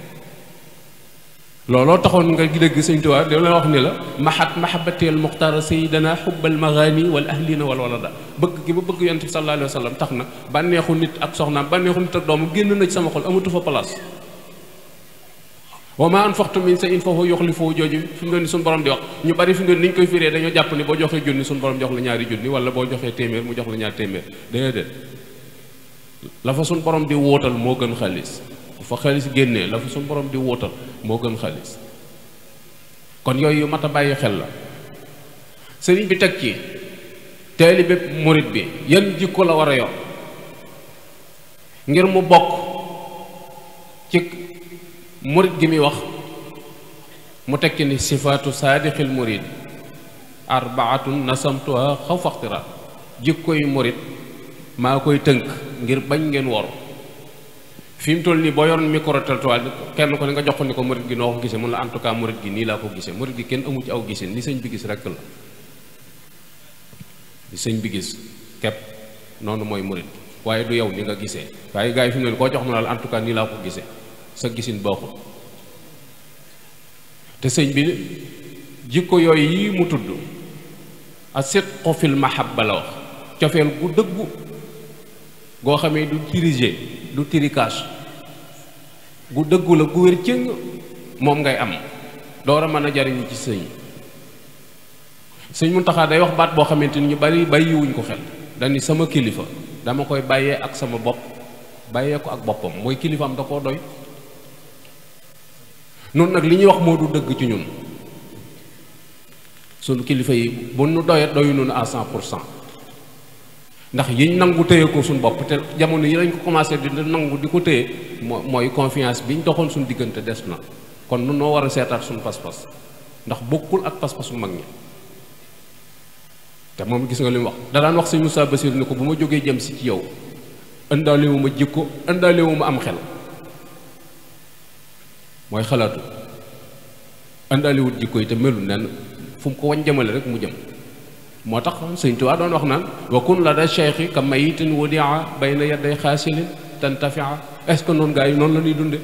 looloo taxoon nga dégg sëñ Tuubaa da la wax ni la mahat mahabateel muxtaara sayidana xubbal magaani wal ahlina wal walada bëgg gi ba bëgg yonent bi sallallahu alayhi wa sallam tax na bànneexu nit ak soxnaam bànneexu nit ak doomu génn na ci sama xol amatu fa place wa ma anfaqtum min shay'in fa huwa yukhlifuhu jooju fi mu doon ni suñu borom di wax ñu bari fi mu doon ni ñu koy firee dañoo jàpp ni boo joxee junni suñu borom jox la ñaari junni wala boo joxee téeméer mu jox la ñaari téeméer déedéet la fa suñu borom di wóotal moo gën xaalis fa xaalis génnee la fa suñu borom di wóotal moo gën xaalis kon yooyu yu mat a bàyyi xel la sëriñ bi teg ci taalibe murit bi yan jikko la war a yor ngir mu bokk ci murit gi muy wax mu teg ci ni sifaatu saadixil murit arbaatun nasamtuha xaw faxtira jikko yu murit maa koy tënk ngir bañ ngeen woru fi mu toll nii boo yoroon micro trottoir kenn ko ne nga jox ko ni ko murit gi noo ko gisee mun la en tout cas murit gi nii laa ko gisee murit gi kenn amu ci aw gisee ni sëñ bi gis rekk la li sëñ bi gis kepp noonu mooy murit waaye du yow ni nga gisee waaye gars yi fi mu ne koo jox mu ne la en tout cas nii laa ko gisee sa gisin baaxul te sëñ bi jikko yooyu yi mu tudd a sidqu fil mahabba la wax cofeel gu dëggu goo xamee du dirigé du tricage gu dëggu la gu wér cëng moom ngay am door a mën a jariñu ci sëñ sëñ Muntaxa day wax baat boo xamante ni ñu bari bàyyiwuñ ko xel dani sama kilifa dama koy bàyyee ak sama bopp bàyyee ko ak boppam mooy kilifaam da koo doy noonu nag li ñuy wax moo du dëgg ci ñun sunu kilifa yi bu nu doyee doyu noonu à cent pour cent ndax yiñ nangu téye ko suñu bopp te jamono yi lañ ko commencé di nangu di ko téye moo mooy confiance biñ doxoon suñu diggante des na kon nun noo war a seetaat suñu pas-pas ndax bokkul ak pas-pasu mag ñi te moom gis nga li mu wax da daan wax sëñ Moussa Bassir ni ko bu ma jógee jëm si ci yow ëndaalewu ma jikko ëndaalewu ma am xel mooy xalaatu ëndaalewut jikko yi te melu nenn fu mu ko wañ jëmale rek mu jëm moo tax sëñ Tuubaa doon wax naan wa kun la da cheikhi ka mayitin wadia bayna yaday xaasilin tantafia est ce que noonu gaa yi noonu la ñuy dunde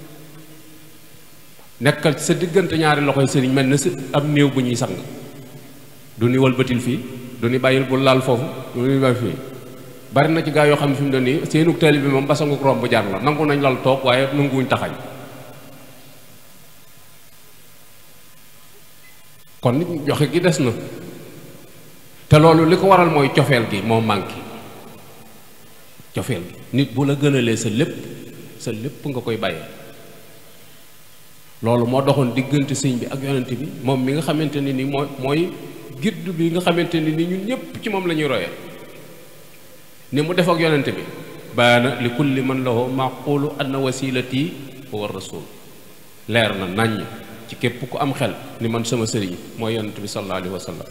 nekkal ci sa diggante ñaari loxoy sëriñ mel na si ab néew bu ñuy sang du ni walbatil fii du ni bàyyil bu laal foofu du ni bàyyi fii bari na ci gaa yoo xam ne fi mu doon nii seenug taali bi moom basanguk romb jar la nangu nañ lal toog waaye nanguwuñ taxañ kon nit joxe gi des na te loolu li ko waral mooy cofeel gi moo manqué cofeel gi nit bu la gënalee sa lépp sa lépp nga koy bàyyee loolu moo doxoon diggante sëñ bi ak yonent bi moom mi nga xamante ne ni mooy mooy gidd bi nga xamante ne ni ñun ñëpp ci moom la ñuy royee ni mu def ak yonente bi baana li kulli man lahu maqulu anna wasilati huwa rasul leer na naññ ci képp ku am xel ni man sama sëriñ mooy yonente bi sallallahu alayhi wa sallam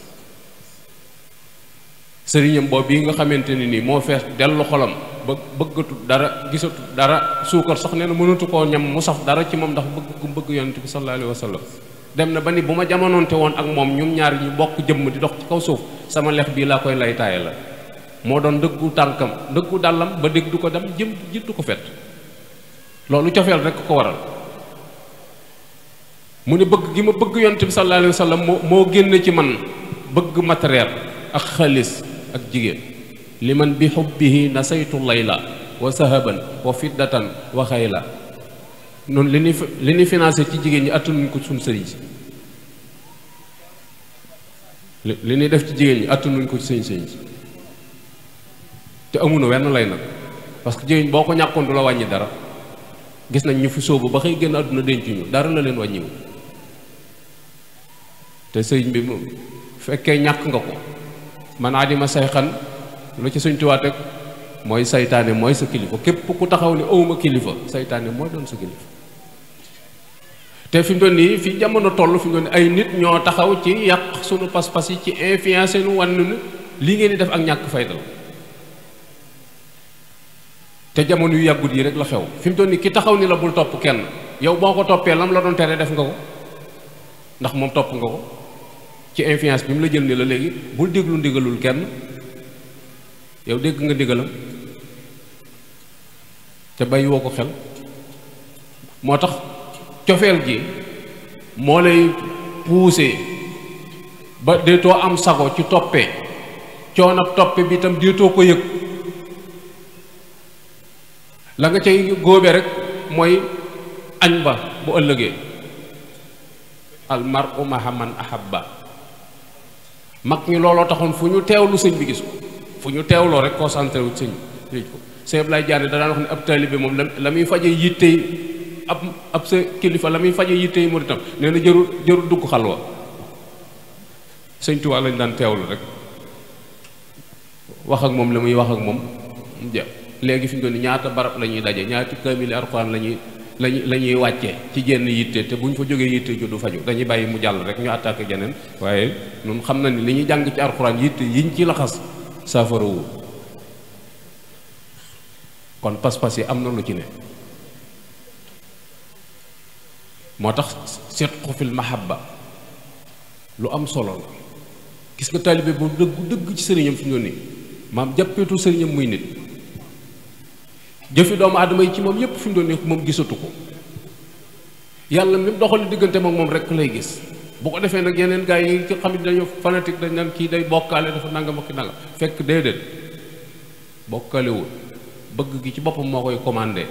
sëriñam boobu bii nga xamante ni nii moo fees dellu xolam ba bëggatu dara gisatu dara suukar sax nee na mënatu koo ñam mu saf dara ci moom ndax bëgg gu bëgg yonente bi sallallahu alayhi wa sallam dem na ba ni bu ma jamonoonte woon ak moom ñum ñaar ñu bokk jëmm di dox ci kaw suuf sama lex bii laa koy lay taaye la moo doon dëggu tànkam dëggu dàllam ba dégg du ko dem jëm jittu ko fet loolu cofeel rek ko waral mu ne bëgg gi ma bëgg yonent bi sallallahu alayhi wa sallam moo moo génn ci man bëgg matériel ak xaalis ak jigéen li man bi xubbihi nasaytu layla wa sahaban wa fiddatan wa xayla noonu li ñuy li ñuy financé ci jigéen ñi attanuñ ko suñ sëriñ si li li ñuy def ci jigéen ñi attanuñ ko sëñ sëriñ si te amuñu wenn lay nag parce que jigéen boo ko ñàkkoon du la wàññi dara gis nañ ñu fi sóobu ba xëy génn àdduna dencuñu dara la leen wàññiwu te sëriñ bi moom fekkee ñàkk nga ko man adima say xan lu ci suñ tuwaat rek mooy saytaane mooy sa kilifa képp ku taxaw ni awma kilifa saytaane mooy doon sa kilifa te fi mu doon nii fi jamono toll fi mu doon nii ay nit ñoo taxaw ci yàq sunu pas-pas yi ci influencé nu wan nu li ngeen di def ak ñàkk fayda la te jamono yu yàggut yi rek la xew fi mu doon nii ki taxaw ni la bul topp kenn yow boo ko toppee lam la doon tere def nga ko ndax moom topp nga ko ci influence bi mu la jël ni la léegi bul déglu ndigalul kenn yow dégg nga ndigalam te bàyyi woo ko xel moo tax cofeel gi moo lay puuse ba déetoo am sago ci toppee coonab toppe bi itam déetoo ko yëg la nga cay góobe rek mooy añ ba bu ëllëgee almar u maha man ahabba mag ñi looloo taxoon fu ñu teewlu sëñ bi gis ko fu ñu teewloo rek concentré wu sëñ bi ko sëñ Ablaye Diané da daan wax ne ab taalibe moom la la muy faje yittey ab ab sa kilifa la muy faje yittey muritam nee na jërul jërul dugg xalwa sëñ Tuubaa lañ daan teewlu rek wax ak moom la muy wax ak moom mu jeex léegi fi ñu doon ñaata barab la ñuy daje ñaata kaamili Alxuraan la ñuy lañuy la ñuy wàcce ci jenn yitte te bu ñu fa jógee yitte ju du faju dañuy bàyyi mu jàll rek ñu attaqué jeneen waaye ñun xam na ni li ñuy jàng ci Alxuraan yitte yiñ ci laxas saafara wu kon pas-pas yi am na lu ci ne moo tax sidqu fil mahabba lu am solo la gis nga taalibe bu dëggu dëgg ci sëriñam fi ñu nii maam jàppeetu sëriñam muy nit jëfi doomu aadama yi ci moom yépp fi mu doon nii moom gisatu ko yàlla mi doxal diggante moom moom rek lay gis bu ko defee nag yeneen gars yi ci xam ne dañoo fanatique dañ naan kii day bokkaale dafa nangam ak nangam fekk déedéet bokkaalewul bëgg gi ci boppam moo koy commandé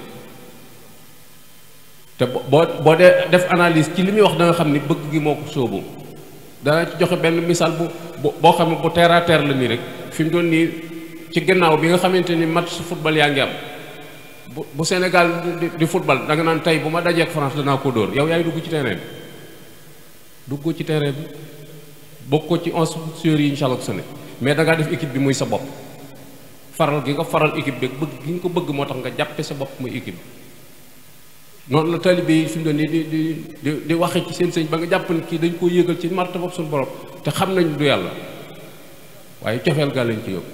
te boo boo dee def analyse ci li muy wax da nga xam ni bëgg gi moo ko sóobu dana ci joxe benn misaal bu boo xam ne bu terre à terre la nii rek fi mu doon nii ci gannaaw bi nga xamante ni match football yaa ngi am bu bu Sénégal di di football da nga naan tey bu ma dajeek France danaa ko dóor yow yaay dugg ci terrain bi duggoo ci terrain bi bokkoo ci onze joueurs yi incha allah su ne mais da ngaa def équipe bi muy sa bopp faral gi nga faral équipe bi bëgg gi nga ko bëgg moo tax nga jàppe sa bopp muy équipe bi noonu la taalibe yi fi mu doon nii di di di di waxe ci seen sëñ ba nga jàpp ni kii dañ koo yëgal ci marta bopp suñu borom te xam nañ du yàlla waaye cofeel gaa lañ ci yóbbu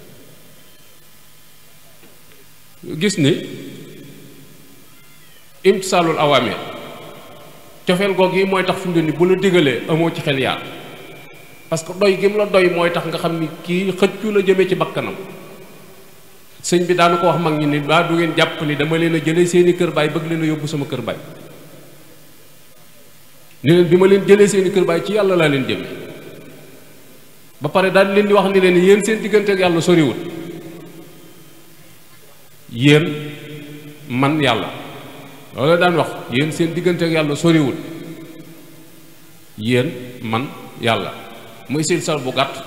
gis ni imtisaalul awaamir cofeel googu yi mooy tax fi mu doon nii bu la digalee amoo ci xel yaar parce que doy gi mu la doy mooy tax nga xam ni kii xëccu la jëmee ci bakkanam sëñ bi daanu ko wax mag ñi ni baa du ngeen jàpp ni dama leen a jëlee seeni kër baay bëgg leen a yóbbu sama kër baay ni leen bi ma leen jëlee seeni kër baay ci yàlla laa leen jëme ba pare daal leen di wax ni leen yéen seen diggante ak yàlla soriwul yéen man yàlla loolu daan wax yéen seen diggante ak yàlla soriwul yéen man yàlla muy sil sal bu gàtt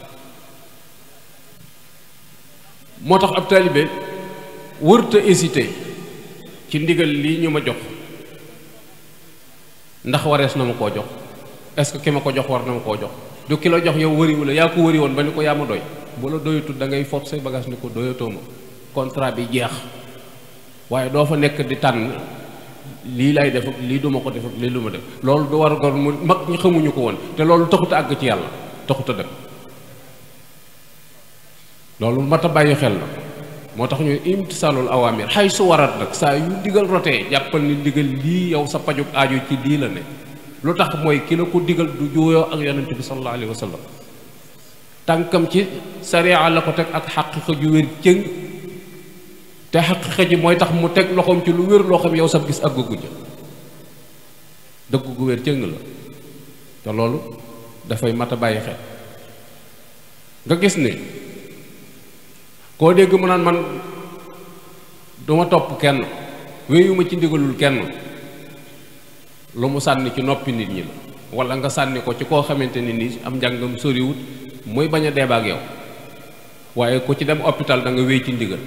moo tax ab taalibe wërta hésité ci ndigal lii ñu ma jox ndax warees na ma koo jox est-ce que ki ma ko jox war na ma koo jox du ki la jox yow wëriwu la yaa ko wëri woon ba ni ko yaa ma doy bu la doyatul da ngay fob say bagage ni ko doyatoo ma contrat bi jeex waaye doo fa nekk di tànn lii lay def lii duma ko def lii du ma def loolu du war gor mu mag ñi xamuñu ko woon te loolu taxut a àgg ci yàlla taxut a dem loolu mat a bàyyi xel la moo tax ñu imtisaalul awaamir xay su warat nag saa yu digal rotee jàppal ni digal lii yow sa pajug aajo ci lii la ne lu tax mooy ki la ko digal du juuyoo ak yonente bi sallallahu alayhi wa sallam tànkam ci sariya la ko teg ak xaqiqa ju wér cëng te xaqiqa ji mooy tax mu teg loxoom ci lu wér loo xam yow sab gis ak gugu ja dëgg gu wér cëng la te loolu dafay mat a bàyyi xel nga gis ne koo dégg mu naan man duma topp kenn wéyuma ci ndigalul kenn lu mu sànni ci noppi nit ñi la wala nga sànni ko ci koo xamante ni nii am njàngam soriwut muy bañ a deeba ak yow waaye ku ci dem hôpital da nga wéy ci ndigal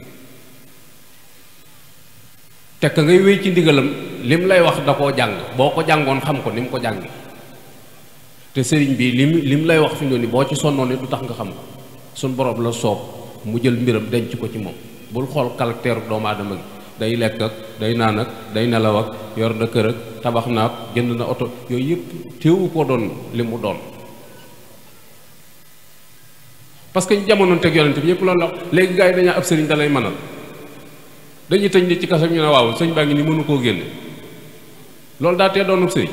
te ka ngay wéy ci ndigalam lim lay wax da koo jàng boo ko jàngoon xam ko ni mu ko jàngi te sëriñ bi lim lim lay wax fi mu ni boo ci sonnoon ni du tax nga xam ko suñ borom la soob mu jël mbiram denc ko ci moom bul xool caractère doomu aadama gi day lekk ak day naan ak day nelaw ak yor na kër ak tabax na ak jënd na oto yooyu yëpp téewu ko doon li mu doon parce que ñu jamonoon teg yonente bi ñëpp loolu la léegi gars yi dañaa ab sëriñ da lay mënal dañuy tëj nit ci kaso ñu ne waaw sëñ baa ngi ni mënu koo génne loolu daa tee doonub sëriñ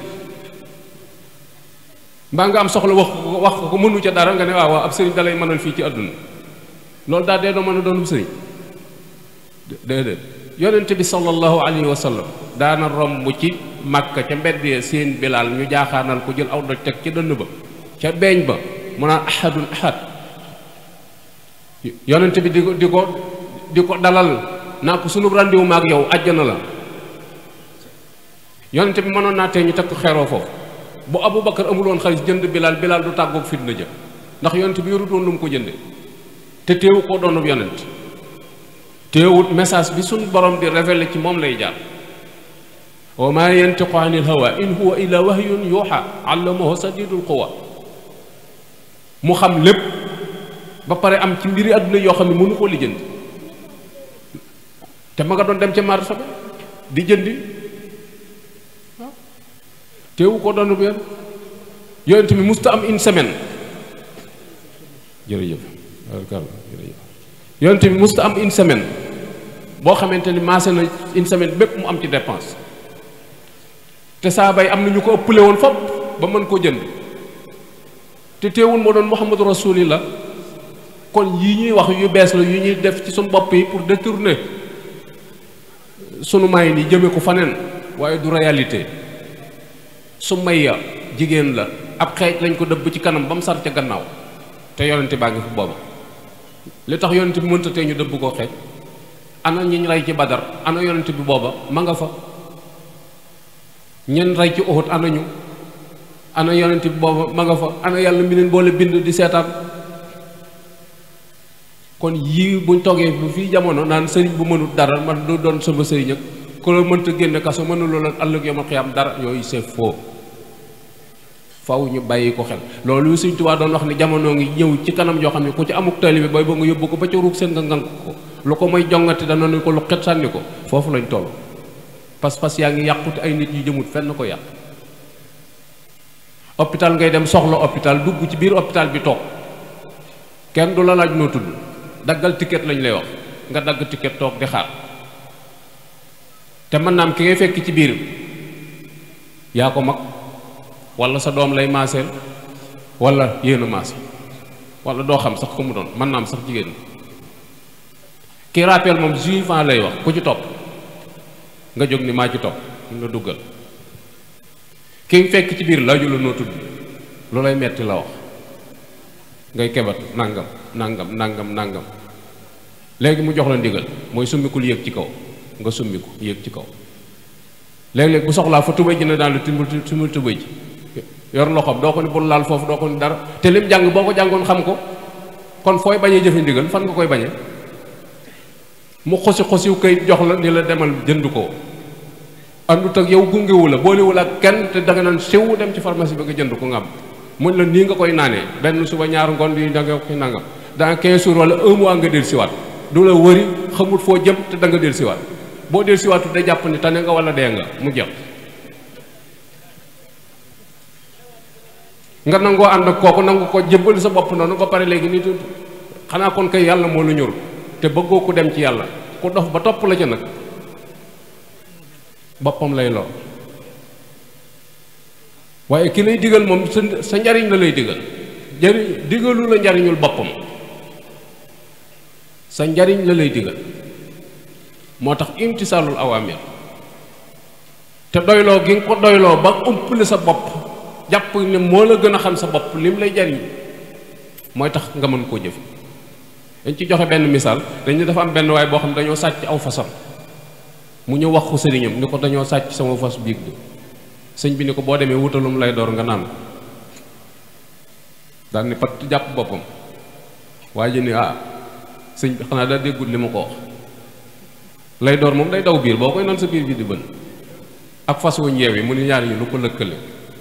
mbaa nga am soxla wax ko wax ko mënu ca dara nga ne waaw waaw ab sëriñ da lay mënal fii ci àdduna loolu daa dee doo mën a doonub sëriñ déedéet yonente bi sallallahu alayhi wa sallam daana romb ci màkka ca mbedd ya seen bilaal ñu jaaxaanal ko jël aw doj teg ca dënn ba ca beeñ ba mu naan ahadun ahad yonente bi di ko di ko di ko dalal naa ko sunu randiwu ma ak yow àjjana la yonente bi mënoon naa tee ñu teg ko xeeroo foofu bu Abu Bakar amuloon xaalis jënd bilaal bilaal du tàggoog fitna jë ndax yonente bi yorut woon lu mu ko jënde te teewu koo doonub yonent teewut message bi suñ borom di révélé ci moom lay jaar wa ma yantiqu anil hawa in huwa illa wahyun yuuxa allamahu sadidul quwa mu xam lépp ba pare am ci mbiri àdduna yoo xam ne mënu koo lijjanti te ma nga doon dem ca marché ba di jëndi waaw teewu ko doon bu yonent bi musta am une semaine jërëjëf jërëjëf yonent bi musta am une semaine boo xamante ni maase na une semaine bépp mu am ci dépense te saa bay am na ñu ko ëppale woon fopp ba mën koo jënd te teewul moo doon muhammadu rasulillah kon yi ñuy wax yu bees la yu ñuy def ci suñu bopp yi pour détourner sunu may ni jëme ko faneen waaye du réalité su may ya jigéen la ab xeej lañ ko dëbb ci kanam ba mu sar ca gannaaw te yonente baa ngi fi booba li tax yonente bi mënta tee ñu dëbb koo xeej ana ñiñ rey ci badar ana yonente bi booba ma nga fa ñen rey ci Uhud ana ñu ana yonente bi booba ma nga fa ana yàlla mi leen boole bind di seetaan kon yii buñ toogee bu fii jamono naan sëriñ bu mënut dara man du doon sama sëriñ ak ku la mënta génne kaso mënuloo la ëllëg yomal xiyam dara yooyu c'est faux faw ñu bàyyi ko xel loolu Sëriñ Tuubaa doon wax ni jamono ngi ñëw ci kanam yoo xam ne ku ci amuk taalibe booy ba nga yóbbu ko ba ca ruug seen nga ngank ko lu ko may jongati dana ne ko lu xet sànni ko foofu lañ toll pas-pas yaa ngi yàqute ay nit yu jëmut fenn ko yàq hôpital ngay dem soxla hôpital dugg ci biir hôpital bi toog kenn du la laaj noo tudd daggal ticket lañ lay wax nga dagg ticket toog di xaar te mën naa am ki ngay fekk ci biir yaa ko mag wala sa doom lay maaseel wala yéen a maase wala doo xam sax ko mu doon mën naa am sax jigéen ki rappel moom juifan lay wax ku ci topp nga jóg ni maa ci topp nga duggal ki fekk ci biir laaju la noo tudd lu lay metti la wax ngay kebat nangam nangam nangam nangam léegi mu jox la ndigal mooy summikul yéeg ci kaw nga summiku yéeg ci kaw léeg-léeg bu soxlaa fa tubéy ji ne daan la timbul timbul tubéy ji yor loxoom doo ko ni bul laal foofu doo ko ni dara te lim jàng boo ko jàngoon xam ko kon fooy bañee jëfe ndigal fan nga koy bañee mu xosi xosiw kay jox la ni la demal jënd ko àndut ak yow gungewu la boolewul ak kenn te danga naan siw dem ci pharmacie ba nga jënd ko nga am muñ la nii nga koy naanee benn suba ñaar ngoon di da nga koy nangam dans 15 jours wala un mois nga del siwaat du la wëri xamul foo jëm te da nga del siwaat boo del siwaatu day jàpp ni tane nga wala dee nga mu jeex nga nangoo ànd ak kooku nangu ko jébbal sa bopp noonu ba pare léegi nit xanaa kon kay yàlla moo la ñor te bëggoo ku dem ci yàlla ku dof ba topp la ca nag boppam lay lor waaye ki lay digal moom sa sa njariñ la lay digal njariñ digalu la njariñul boppam sa njariñ la lay digal moo tax imtisaalul awaamir te doyloo gi nga ko doyloo ba umpale sa bopp jàpp ne moo la gën a xam sa bopp lim lay jariñ mooy tax nga mën koo jëf dañ ci joxe benn misaal dañu dafa am benn waay boo xam ne dañoo sàcc aw fasam mu ñëw wax ko sëriñam ni ko dañoo sàcc sama fas biig bi sëñ bi ni ko boo demee wutalum lay door nga naan daal ni pat jàpp boppam waaye ji ni ah sëñ bi xanaa daa déggul li ma ko wax lay door moom day daw biir boo koy naan sa biir bi di bën ak fas wu ñeew yi mu ni ñaar ñu lu ko lëkkale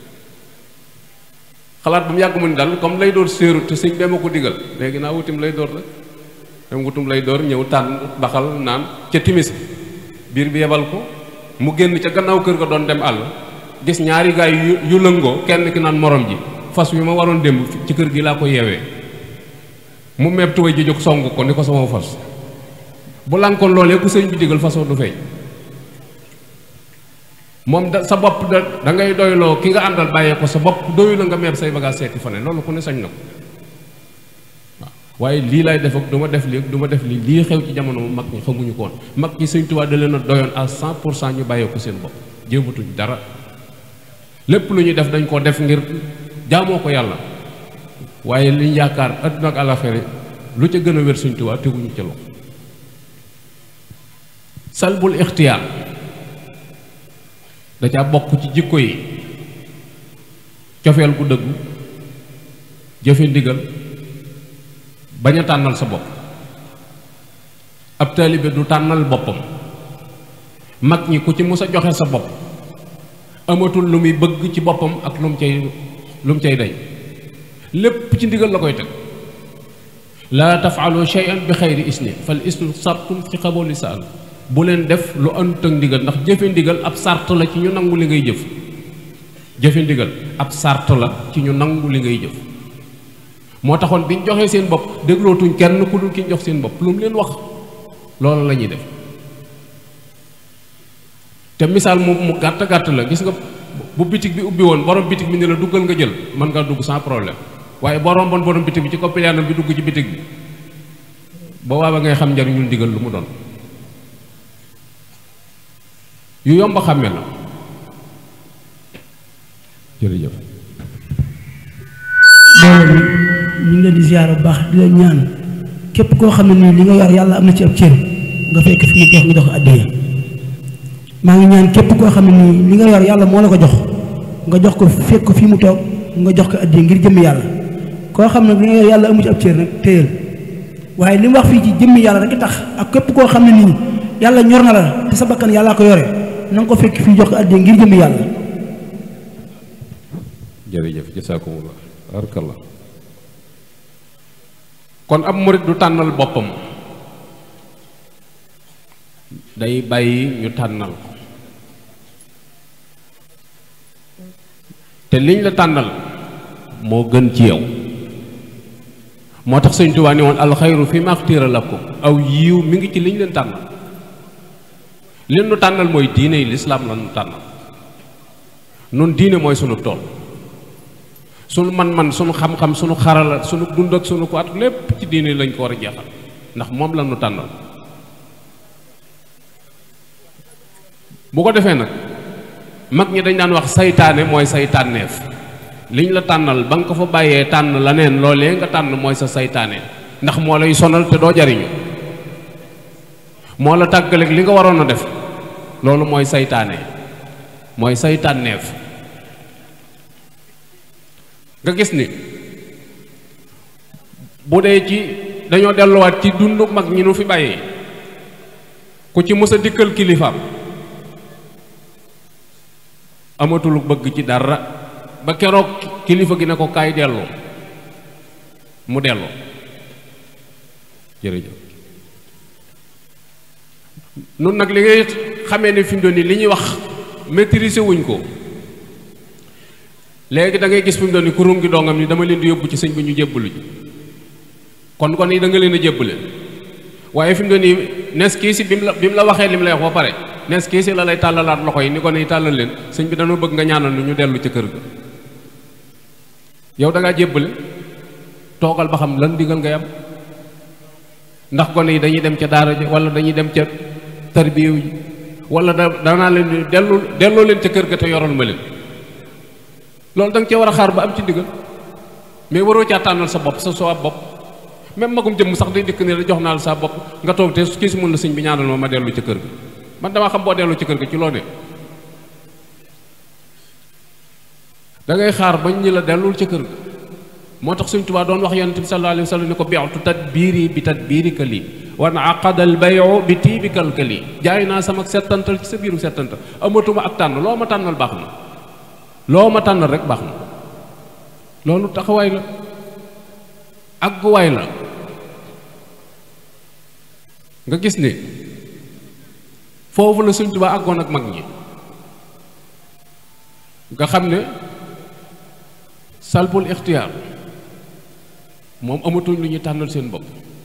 xalaat bu mu yàgg mu ni daal comme lay door séeru te sëñ bee ma ko digal léegi naa wutim lay door la dem wutum lay door ñëw tànn baxal naan ca timis biir bi yebal ko mu génn ca gannaaw kër ga doon dem àll gis ñaari gaay yu yu lëngoo kenn ki naan morom ji fas wi ma waroon démb ci kër gi laa ko yeewee mu meeb tuway ji jóg song ko ni ko sama fas bu lànkoon loolee ku sëñ bi digal fasoo du feeñ moom da sa bopp da da ngay doyloo ki nga àndal bàyyee ko sa bopp doyu la nga meeb say bagage seeti fa ne loolu ku ne sañ na ko waaw waaye lii lay def ak du ma def lii du ma def lii lii xew ci jamono mag ñi xamuñu ko woon mag ñi sëñ Tuubaa da leen a doyoon à cent pour cent ñu bàyyee ko seen bopp jéematuñ dara lépp lu ñuy def dañ koo def ngir jaamoo ko yàlla waaye liñ yaakaar adduna ak àlaxira lu ca gën a wér sëñ Tuubaa teguñu ca loxo salbul ixtiyaar da caa bokk ci jikko yi cofeel gu dëggu jëfe ndigal bañ a tànnal sa bopp ab taalibe du tànnal boppam mag ñi ku ci mus a joxe sa bopp amatul lu muy bëgg ci boppam ak lu mu cay lu mu cay day lépp ci ndigal la koy teg laa tafaalu shay'an bi xayri isni fal isnu sartun fi xaboli saal bu leen def lu àndut ak ndigal ndax jëfe ndigal ab sart la ci ñu nangu li ngay jëf jëfe ndigal ab sart la ci ñu nangu li ngay jëf moo taxoon bi ñu joxee seen bopp déglootuñ kenn ku dul ki ñu jox seen bopp lu mu leen wax loolu la ñuy def te misaal mu mu gàtt gàtt la gis nga bu bitig bi ubbi woon borom bitig bi ne la duggal nga jël mën ngaa dugg sans problème waaye borom bon borom bitig bi ci coppiliyaanam bi dugg ci bitig bi ba waa ba ngay xam njariñul ndigal lu mu doon yu yomb a xàmme la jërëjëf loolu ñu ngi leen di ziyaara bu baax di leen ñaan képp koo xam ne nii li nga yor yàlla am na ci ab cër nga fekk fi mu jox nga jox ko addiya maa ngi ñaan képp koo xam ne nii li nga yor yàlla moo la ko jox nga jox ko fekk ko fii mu toog nga jox ko addiya ngir jëmmi yàlla koo xam ne li nga yor yàlla amu ci ab cër nag téyal waaye li mu wax fii ci jëmmi yàlla rek tax ak képp koo xam ne nii yàlla ñor na la te sa bakkan yàllaa ko yore na nga ko fekk fii jox ko addiya ngir jëmmi yàlla jërëjëf jasaakumullah barakallah kon ab murit du tànnal boppam day bàyyi ñu tànnal ko te liñ la tànnal moo gën ci yow moo tax sëñ Tuubaa ni woon alxayru fi maxtira lakum aw yiiw mi ngi ci liñ leen tànnal li nu tànnal mooy diine yi lislaam la nu tànnal nun diine mooy sunu tool sunu man-man sunu xam-xam sunu xarala sunu dund ak sunu ko at lépp ci diine lañ ko war a jeexal ndax moom la nu tànnal bu ko defee nag mag ñi dañ daan wax saytaane mooy say tànneef liñ la tànnal ba nga ko fa bàyyee tànn la neen loolee nga tànn mooy sa saytaane ndax moo lay sonal te doo jariñu moo la tàggaleeg li nga waroon a def loolu mooy saytaane mooy say tànneef nga gis ni bu dee ci dañoo delluwaat ci dundu mag ñi nu fi bàyyee ku ci mës a dikkal kilifaam amatul bëgg ci dara ba keroog kilifa gi ne ko kaay delloo mu delloo jërëjëf nun nag li ngay xamee ne fi mu doon nii li ñuy wax maîtriser wuñ ko léegi da ngay gis fi mu doon nii kurum gi dongam ni dama leen di yóbbu ci sëñ bi ñu jébbalu ji kon kon yi da nga leen a jébbale waaye fi mu doon nii nes kii si bi mu la bi mu la waxee li mu lay wax ba pare nes kii si la lay tàllalaat loxo yi ni ko ne tàllal leen sëñ bi dañoo bëgg nga ñaanal nu ñu dellu ca kër ga yow da ngaa jébbale toogal ba xam lan digal ngay am ndax gone yi dañuy dem ca daara ji wala dañuy dem ca tarbiyew ji wala da danaa leen di dellu delloo leen ca kër ga te yoral ma leen loolu da nga cee war a xaar ba am ci ndigal mais waroo caa tànnal sa bopp sa soo bopp même magum jëmm sax day dikk ne la jox naa la sa bopp nga toog te kii si mun la sëñ bi ñaanal ma ma dellu ca kër ga man damaa xam boo dellu ca kër ga ci loo ne da ngay xaar bañ ñi la dellul ca kër ga moo tax Sëñ Tuubaa doon wax yonent bi sallallahu alayhi wa sallam ne ko bi'tu tadbiiri bi tadbiirika lii wa aqada al bay'u bi tiibikal ka lii jaay naa sama settantal ci sa biiru settantal amatuma ak tànn loo ma tànnal baax na loo ma tànnal rek baax na loolu taxawaay la àgguwaay la nga gis ni foofu la Sëñ Tuubaa àggoon ak mag ñi nga xam ne salbul ixtiyaar moom amatuñ lu ñuy tànnal seen bopp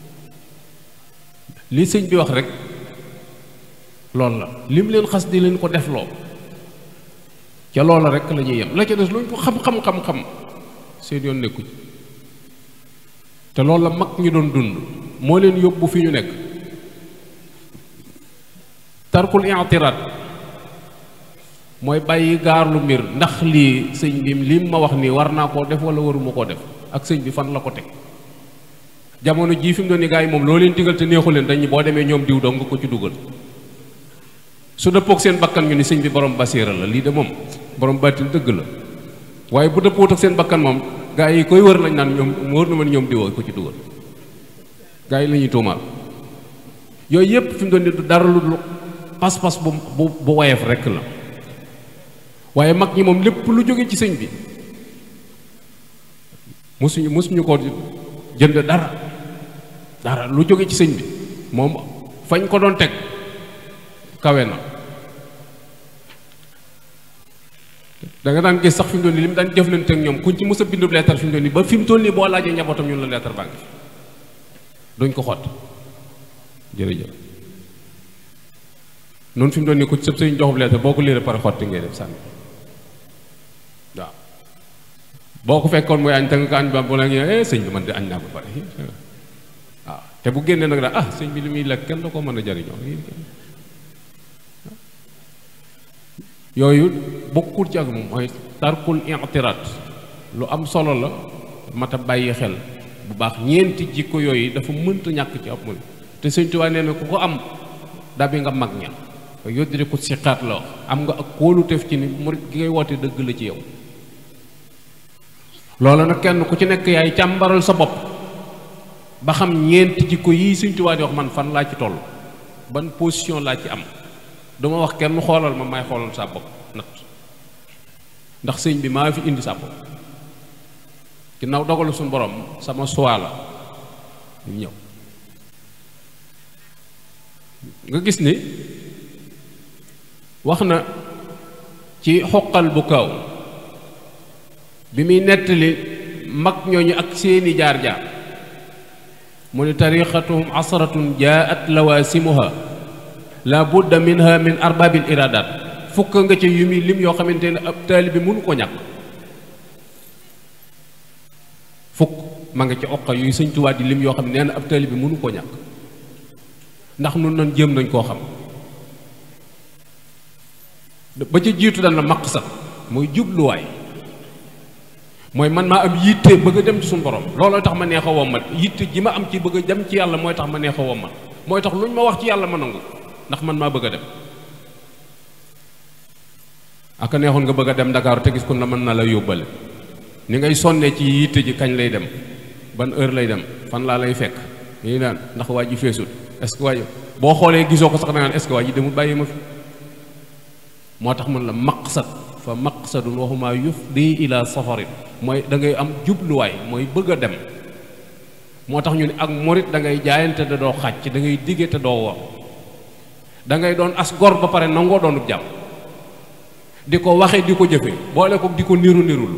li sëñ bi wax rek loolu la lim leen xas di leen ko def loo ca loola rek la ñuy yem la ca des luñ ko xam-xam-xam-xam seen yoon nekku ci te loolu la mag ñi doon dund moo leen yóbbu fi ñu nekk tarkul i'tiraad mooy bàyyi gaarlu mbir ndax lii sëñ bi lim ma wax nii war naa koo def wala waruma koo def ak sëñ bi fan la ko teg jamono jii fi mu doon ni gars yi moom loo leen digal te neexu leen dañu boo demee ñoom diw dong nga ko ci dugal su dëppoog seen bakkan ñu ni sëñ bi borom basiira la lii de moom borom baatin dëgg la waaye bu dëppoot ak seen bakkan moom gars yi koy wër lañ naan ñoom wër na ma ni ñoom diwoo ko ci dugal gars yi la ñuy tuumaal yooyu yépp fi mu doon ni du dara lu pas-pas bu bu bu woyof rekk la waaye mag ñi moom lépp lu jóge ci sëñ bi mosuñu mosuñu ko jënd dara dara lu jóge ci sëñ bi moom fañ ko doon teg kawe na da nga daan gis sax fi mu doon nii li mu daan jëflante ak ñoom kuñ ci mës a bindub leetar fi mu doon nii ba fi mu toll nii boo laajee njabootam ñun la leetar baa ngi fi duñ ko xott jërëjëf noonu fi mu doon nii ku sëb sëñ joxub leetar boo ko liiree pare xotti ngay def sànni waaw boo ko fekkoon muy añ te nga ko añ ba bu la eh sëñ bi man de añ naa ba pare waaw te bu génnee nag daal ah sëñ bi li muy lekk kenn da ko mën a jariñoo yooyu bokkul ci ak moom mooy tarkul i'tiraad lu am solo la mat a bàyyi xel bu baax ñeenti jikko yooyu dafa mënta ñàkk ci ab murid te sëñ Tuubaa nee na ku ko am dabi nga mag ña yóddiri ko siqaat la am nga ak kóoluteef ci ni murid gi ngay woote dëgg la ci yow loolu nag kenn ku ci nekk yaay càmbaral sa bopp ba xam ñeenti jikko yii sëñ Tuubaa di wax man fan laa ci toll ban position laa ci am duma wax kenn xoolal ma may xoolal sa bopp nat ndax sëñ bi maa fi indi sa bopp ginnaaw dogalu suñu borom sama choix la ñu ñëw nga gis ni wax na ci xoqal bu kaw bi muy nettali mag ñooñu ak seeni jaar-jaar mu ni tariqatuhum asratun jaat lawaasimuha la budda minha min arbaabil iraadaat fukk nga ca yu muy lim yoo xamante ne ab taalibe mënu ko ñàkk fukk ma nga ca oqa yuy sëñ Tuubaa di lim yoo xam ne nee na ab taalibe mënu koo ñàkk ndax nun nan jéem nañ koo xam ba ca jiitu dan la maqsad mooy jubluwaay mooy man maa am yitte bëgg a dem ci suñu borom looloo tax ma neex a wommat yitte ji ma am ci bëgg a dem ci yàlla mooy tax ma neex a wommat mooy tax luñ ma wax ci yàlla ma nangu ndax man maa bëgg a dem aka neexoon nga bëgg a dem Dakar te gis ko na mën na la yóbbale ni ngay sonnee ci yitte ji kañ lay dem ban heure lay dem fan laa lay fekk yi naan ndax waa ji feesul est-ce que waa ji boo xoolee gisoo ko sax da ngaan est-ce que waa ji demul bàyyi ma fi moo tax man la maqsad fa maqsadun waxuma yufdi ila safarin mooy da ngay am jubluwaay mooy bëgg a dem moo tax ñu ne ak morit da ngay jaayante te doo xàcc da ngay digge te doo wor da ngay doon as gor ba pare nangoo doonub jàmm di ko waxe di ko jëfe boole ko di ko niru nirul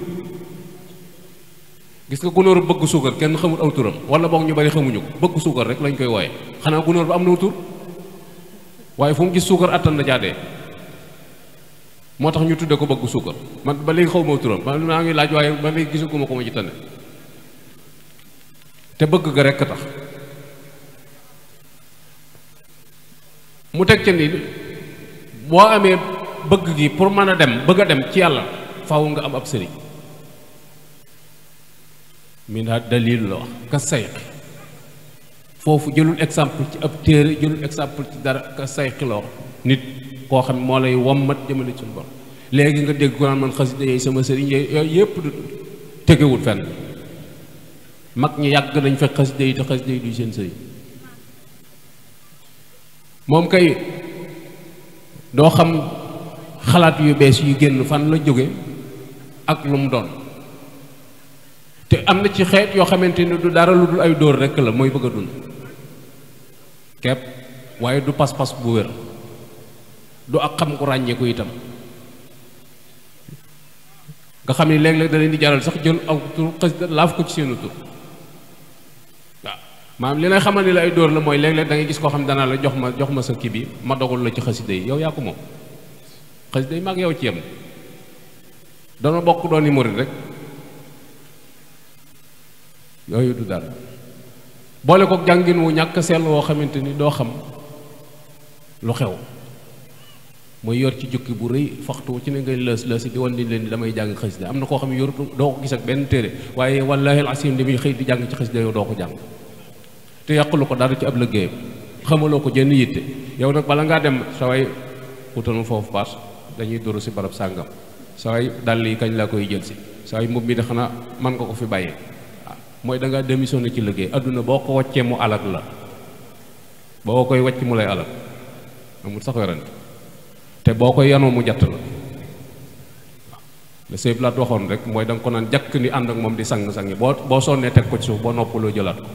gis nga gunóor bëgg suukar kenn xamul aw turam wala boog ñu bari xamuñu ko bëgg suukar rek lañ koy wooye xanaa gunóor ba am na tur waaye fu mu gis suukar attan na jaadee moo tax ñu tudde ko bëgg suukar man ba léegi xaw ma aw turam man maa ngi laaj waaye ba léegi gisuguma ko ma ci tane te bëgg ga rekk tax mu teg ca ni boo amee bëgg gi pour mën a dem bëgg a dem ci yàlla faaw nga am ab sëriñ min ha dalil la wax ka sayqi foofu jëlul exemple ci ab téere jëlul exemple ci dara ka sayqi la wax nit koo xam moo lay wommat jëmale ci borom léegi nga dégg ko naan man xasida yi sama sëriñ yooyu yépp du tegewul fenn mag ñi yàgg nañ fekk xasida yi te xasida yi du seen sëriñ moom kay doo xam xalaat yu bees yu génn fan la jóge ak lu mu doon te am na ci xeet yoo xamante ni du dara lu dul ay dóor rekk la mooy bëgg a dund kepp waaye du pas-pas bu wér du ak xam ku ràññeeku itam nga xam ni léeg-léeg da leen di jaral sax jël aw tur xasida laaf ko ci seenu tur waaw maanaam li lay xamal ni la ay dóor la mooy léeg-léeg da ngay gis koo xam ne danaa la jox ma jox ma sa kii bi ma dogul la ci xasida yi yow yaa ko moom xasida yi mag yow ci yem dana bokk doon i murit rek yooyu du dara boole ko jàngin wu ñàkk sell woo xamante ni doo xam lu xew mooy yor ci jukki bu rëy faxtu ci ne ngay lës lës di wan ni leen di damay jàng xasida am na koo xam ne yorutu doo ko gis ak benn téere waaye wallaahi alasim li muy xëy di jàng ci xasida yow doo ko jàng te yàqulu ko dara ci ab liggéeyam xamaloo ko jenn yitte yow nag bala ngaa dem sa way wutal ma foofu paas dañuy duru si barab sàngam sa way dàll yi kañ laa koy jël si sa way mbubb mi de xanaa man nga ko fi bàyyee waaw mooy da ngaa démissionné ci liggéey adduna boo ko waccee mu alag la boo koy wacc mu lay alag amul sax werante te boo koy yanoo mu jatt la waaw le sëy laat waxoon rek mooy da nga ko naan jàkk ni ànd ak moom di sang-sangi boo boo sonnee teg ko ci suuf boo noppaloo jëlaat ko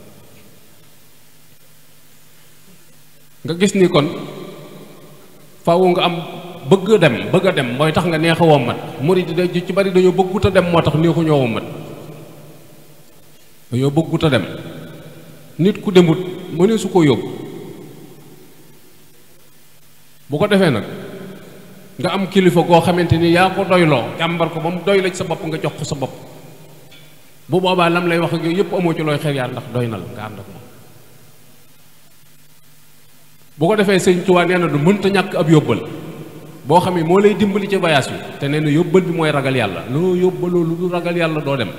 nga gis ni kon faaw nga am bëgg a dem bëgg a dem mooy tax nga neex a wommat murid yi ci bari dañoo bëggut a dem moo tax neexu ñoo wommat dañoo bëggut a dem nit ku demut mënee su ko yóbbu bu ko defee nag nga am kilifa goo xamante ni yaa ko doyloo jàmbar ko ba mu doy la ci sa bopp nga jox ko sa bopp bu boobaa lam lay wax ak yooyu yëpp amoo ci looy xel yaa ndax doy na la nga ànd ak moom bu ko defee sëñ Tuubaa nee na du mënta ñàkk ab yóbbal boo xam ne moo lay dimbali ci voyage bi te nee na yóbbal bi mooy ragal yàlla loo yóbbaloo lu du ragal yàlla doo dem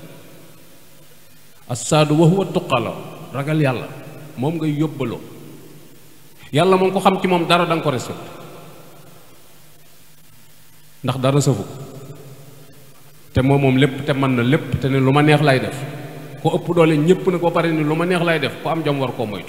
assaadu wa huwa tuqala ragal yàlla moom ngay yóbbaloo yàlla moom ko xam ci moom dara da nga ko respecté ndax dara sëfu ko te moom moom lépp te mën na lépp te ne lu ma neex lay def ko ëpp doole ñépp nag ba pare ni lu ma neex lay def ko am jom war koo moytu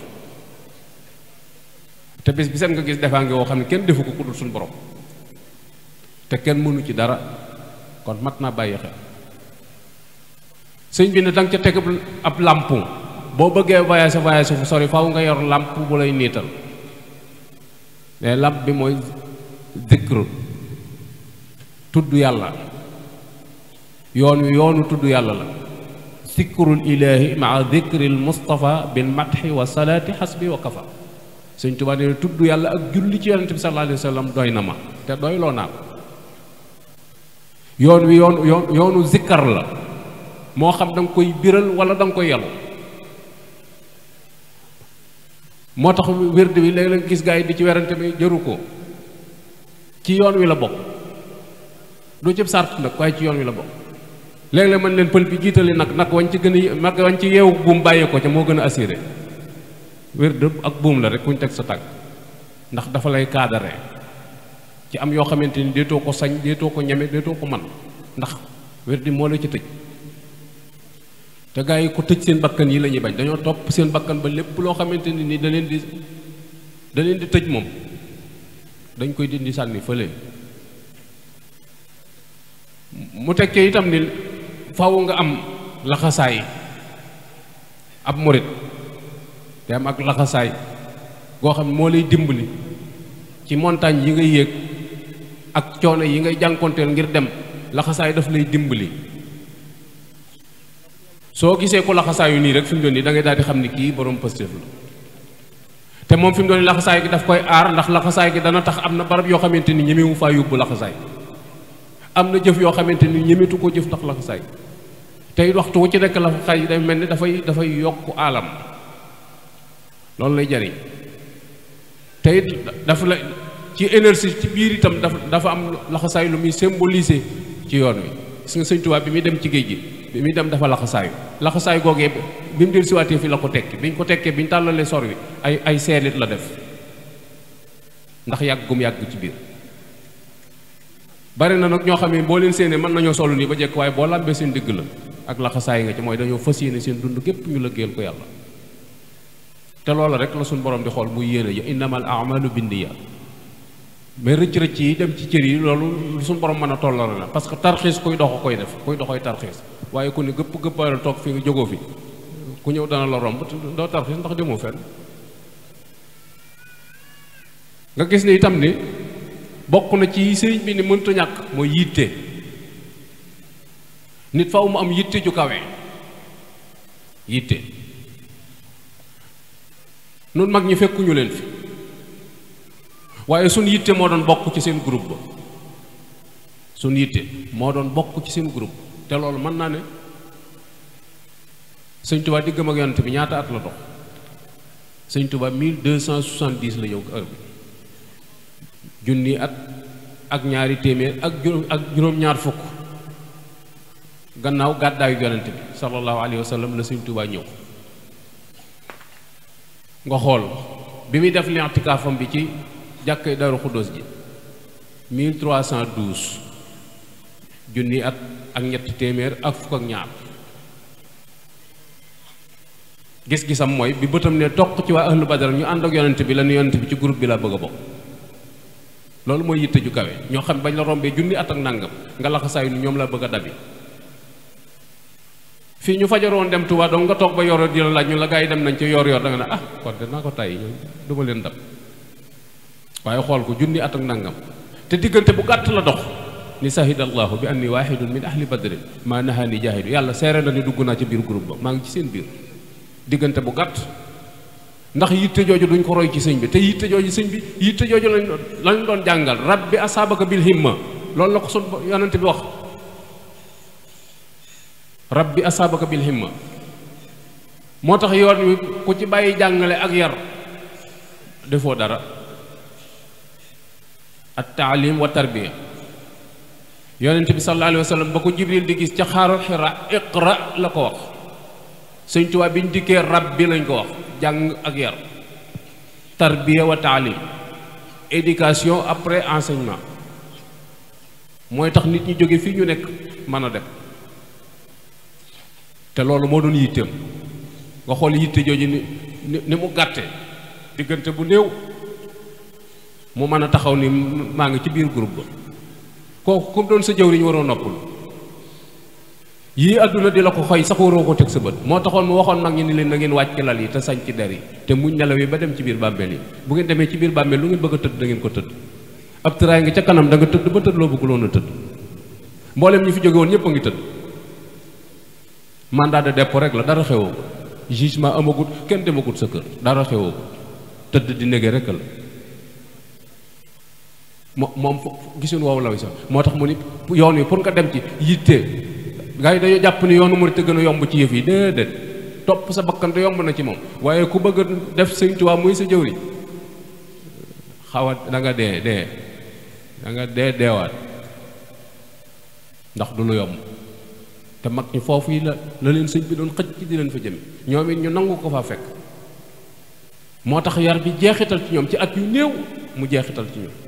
te bis bi seen nga gis defaa ngi woo xam ne kenn defu ko ku dul suñu borom te kenn mënu ci dara kon mat naa bàyyi xel sëñ bi ne danga ca teg ab làmp boo bëggee voyage voyage fu sori faw nga yor làmp bu lay niital mais làmp bi mooy zikru tudd yàlla yoon wi yoonu tudd yàlla la zikrul ilaahi maa zikril mustafa bil matxi wa salaati xasbi wa kafa sëñ Tuubaa nee tudd yàlla ak julli ci yonente bi sallallahu alayhi wa sallam doy na ma te doyloo naa ko yoon wi yoon yoon yoonu zikkar la moo xam da nga koy biral wala da nga koy yelu moo tax wérd bi léeg-léeg gis gaa yi di ci werante bi jëru ko ci yoon wi la bokk du cëb sart nag waaye ci yoon wi la bokk léeg-léeg mën leen pël bi jiitali nag nag wañ ci gën a nag wañ ci yeewu buum bàyyee ko ca moo gën a assuré wérd ak buum la rek kuñ teg sa tànk ndax dafa lay kaadare ci am yoo xamante ni déetoo ko sañ déetoo ko ñeme déetoo ko man ndax wérdi moo la ci tëj te gaa yi ko tëj seen bakkan yi la ñuy bañ dañoo topp seen bakkan ba lépp loo xamante ni ni da leen di da leen di tëj moom dañ koy dindi sànni fële mu tekkee itam ni faw nga am laxasaay ab murit te am ak laxasaay goo xam ne moo lay dimbali ci montagne yi ngay yéeg ak coono yi ngay jànkonteel ngir dem laxasaay daf lay dimbali soo gisee ku laxasaayu nii rek fi mu doon nii da ngay daal di xam ni kii borom positif la te moom fi mu doon nii laxasaay gi daf koy aar ndax laxasaay gi dana tax am na barab yoo xamante ni ñemewu faa yóbbu laxasaay am na jëf yoo xamante ni ñemetu ko jëf ndax laxasaay tey waxtu wu ci nekk laxasaay day mel ni dafay dafay yokk alam loolu lay jariñ te it dafa la ci énergie ci biir itam dafa dafa am laxasaay lu muy symboliser ci yoon wi gis nga sëñ Tuubaa bi muy dem ci géej gi bi muy dem dafa laxasaayu laxasaay googee bi mu del siwaatee fi la ko tekki bi ñu ko tekkee bi ñu tàllalee sor wi ay ay seelit la def ndax yàgg gum yàgg ci biir bari na nag ñoo xam ne boo leen séenee mën nañoo solu nii ba jekk waaye boo làmbee seen digg la ak laxasaay nga ci mooy dañoo fas yéene seen dund gépp ñu lëggeel ko yàlla te loola rek la suñ borom di xool muy yéene ya innamal a'malu binniyaat mais rëcc rëcc yi dem ci cër yi loolu suñu borom mën a tolloo la parce que tarxiis kuy dox koy def kuy doxoy tarxiis waaye ku ne gëpp gëppaaral toog fi nga jógoo fi ku ñëw dana la romb doo tarxiis ndax demoo fenn nga gis ni itam ni bokk na ci sëriñ bi ni mënta ñàkk mooy yitte nit faw mu am yitte ju kawe yitte nun mag ñi fekkuñu leen fi waaye suñ yitte moo doon bokk ci seen groupe ba suñ yitte moo doon bokk ci seen groupe te loolu mën naa ne sëñ Tuba diggam ak yonent bi ñaata at la dox sëñ Tuba 1270 la ñëw heure bi junni at ak ñaari téeméer ak juróom ak juróom-ñaar fukk gannaaw gàddaayu yonent bi sallallahu alayhi wa sallam la sëñ Tuba ñëw nga xool bi muy def li'tikaafam bi ci jàkkee Daaru Xuddoos ji 1312 junni at ak ñetti téeméer ak fukk ak ñaar gis-gisam mooy bi bëtam ne toq ci waa ahlu badar ñu ànd ak yonent bi la nu yonent bi ci groupe bi laa bëgg a bokk loolu mooy yitte ju kawe ñoo xam bañ la rombee junni at ak nàngam nga laxasaayu ni ñoom laa bëgg a dabi fii ñu fajaroon dem Tuubaa donc nga toog ba yor di la laaj ñu la gaa yi dem nañ ci yor yor da nga ne ah kon de naa ko tàyyi ñoom duma leen dab waaye xool ko junni at ak nangam te diggante bu gàtt la dox ni sahida allahu bi anni waahidun min ahli badrin maa nahaani jaahidu yàlla seere na ni dugg naa ci biir groupe ba maa ngi ci seen biir diggante bu gàtt ndax yitte jooju duñ ko roy ci sëñ bi te yitte jooju sëñ bi yitte jooju lañ lañ doon jàngal rabbi asaabaka bil himma loolu la ko sun yonent bi wax rabbi asaabaka bil himma moo tax yoon wi ku ci bàyyi jàngale ak yar defoo dara at taalim wa tarbiya yonent bi sallallahu alayhi wa sallam ba ko jibril di gis ca xaaru xira iqra la ko wax sëñ Tuubaa bi ñu dikkee rab bi lañ ko wax jàng ak yar tarbiya wa taalim éducation après enseignement mooy tax nit ñi jóge fii ñu nekk mën a dem te loolu moo doon yitteem nga xool yitte jooju ni ni mu gàtte diggante bu néew mu mën a taxaw ni maa ngi ci biir groupe ba kooku comme doon sa jëwriñ waroo noppul yii àdduna di la ko xoy sax waroo ko teg sa bët moo taxoon mu waxoon mag ñi ni leen na ngeen wàcc lal yi te sañ ci der yi te muñ nelaw yi ba dem ci biir bàmmeel yi bu ngeen demee ci biir bàmmeel lu ngeen bëgg a tëdd da ngeen ko tëdd ab tëraay nga ca kanam da nga tëdd ba tëdd loo bëgguloon a tëdd mboolem ñi fi jóge woon ñëpp a ngi tëdd mandat de dépôt rek la dara xewoo ko jugement amagut kenn demagut sa kër dara xewoo ko tëdd di nege rek la mo moom gisuñ woowu la sax moo tax mu ni yoon wi pour nga dem ci yitte gars yi dañoo jàpp ni yoonu murit gën a yomb ci yëf yi déedéet topp sa bakkan te yomb na ci moom waaye ku bëgg a def Sëñ Tuubaa muy sa jëwri xaw a da nga dee dee da nga dee deewaat ndax du lu yomb te mag ñi foofu yi la la leen sëñ bi doon xëj ci di leen fa jëme ñoom it ñu nangu ko fa fekk moo tax yar bi jeexital ci ñoom ci at yu néew mu jeexital ci ñoom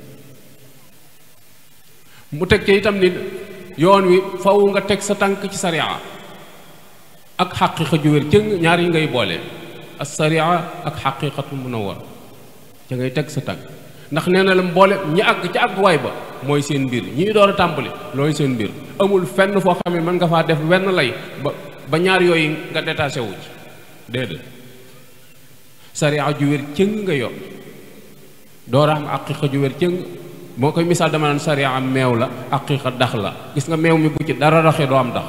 mu teg ci itam ni yoon wi faw nga teg sa tànk ci sariya ak xaqiqa ju wér cëng ñaar yi ngay boole as sariya ak xaqiqatu munawwar ca ngay teg sa tànk ndax nee na la mboole ñi àgg ca àgguwaay ba mooy seen mbir ñi door a tàmbali looy seen mbir amul fenn foo xam ne mën nga faa def wenn lay ba ba ñaar yooyu nga détaché wu ci déedéet sariya ju wér cëng nga yor door a am aqiqa ju wér cëng moo koy misaal dama naan sariya am meew la aqiqa dax la gis nga meew mi bu ci dara raxee doo am dax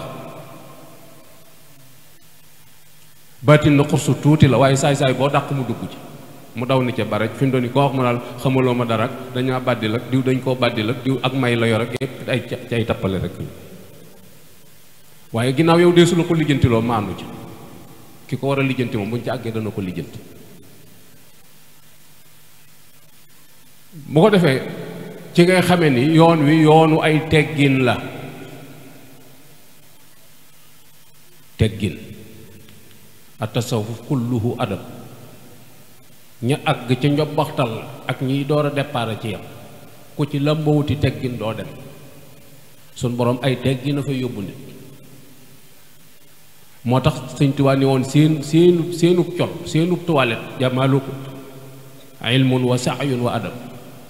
baatin na xursu tuuti la waaye saay-saay boo dàq mu dugg ci mu daw ni ca bare fi mu doon ni koo wax mu daal xamaloo ma dara ak dañaa bàddil ak diw dañ koo bàddil ak diw ak may la yor ak yépp ay ci ay tappale rek waaye ginnaaw yow dee su la ko lijjantiloo maandu ci ki ko war a lijjanti moom buñ ci àggee dana ko lijjanti bu ko defee ci ngay xamee ni yoon wi yoonu ay teggin la teggin atasawuf kulluhu adab ña àgg ca njobbaxtal ak ñiy door a départ ci yam ku ci lambawuti teggin doo dem sun borom ay teggin a fa yóbbu nit moo tax sëñ Tuubaa ni woon seen seenu seenu col seenu toilette jamaaluku ilmun wa saayun wa adab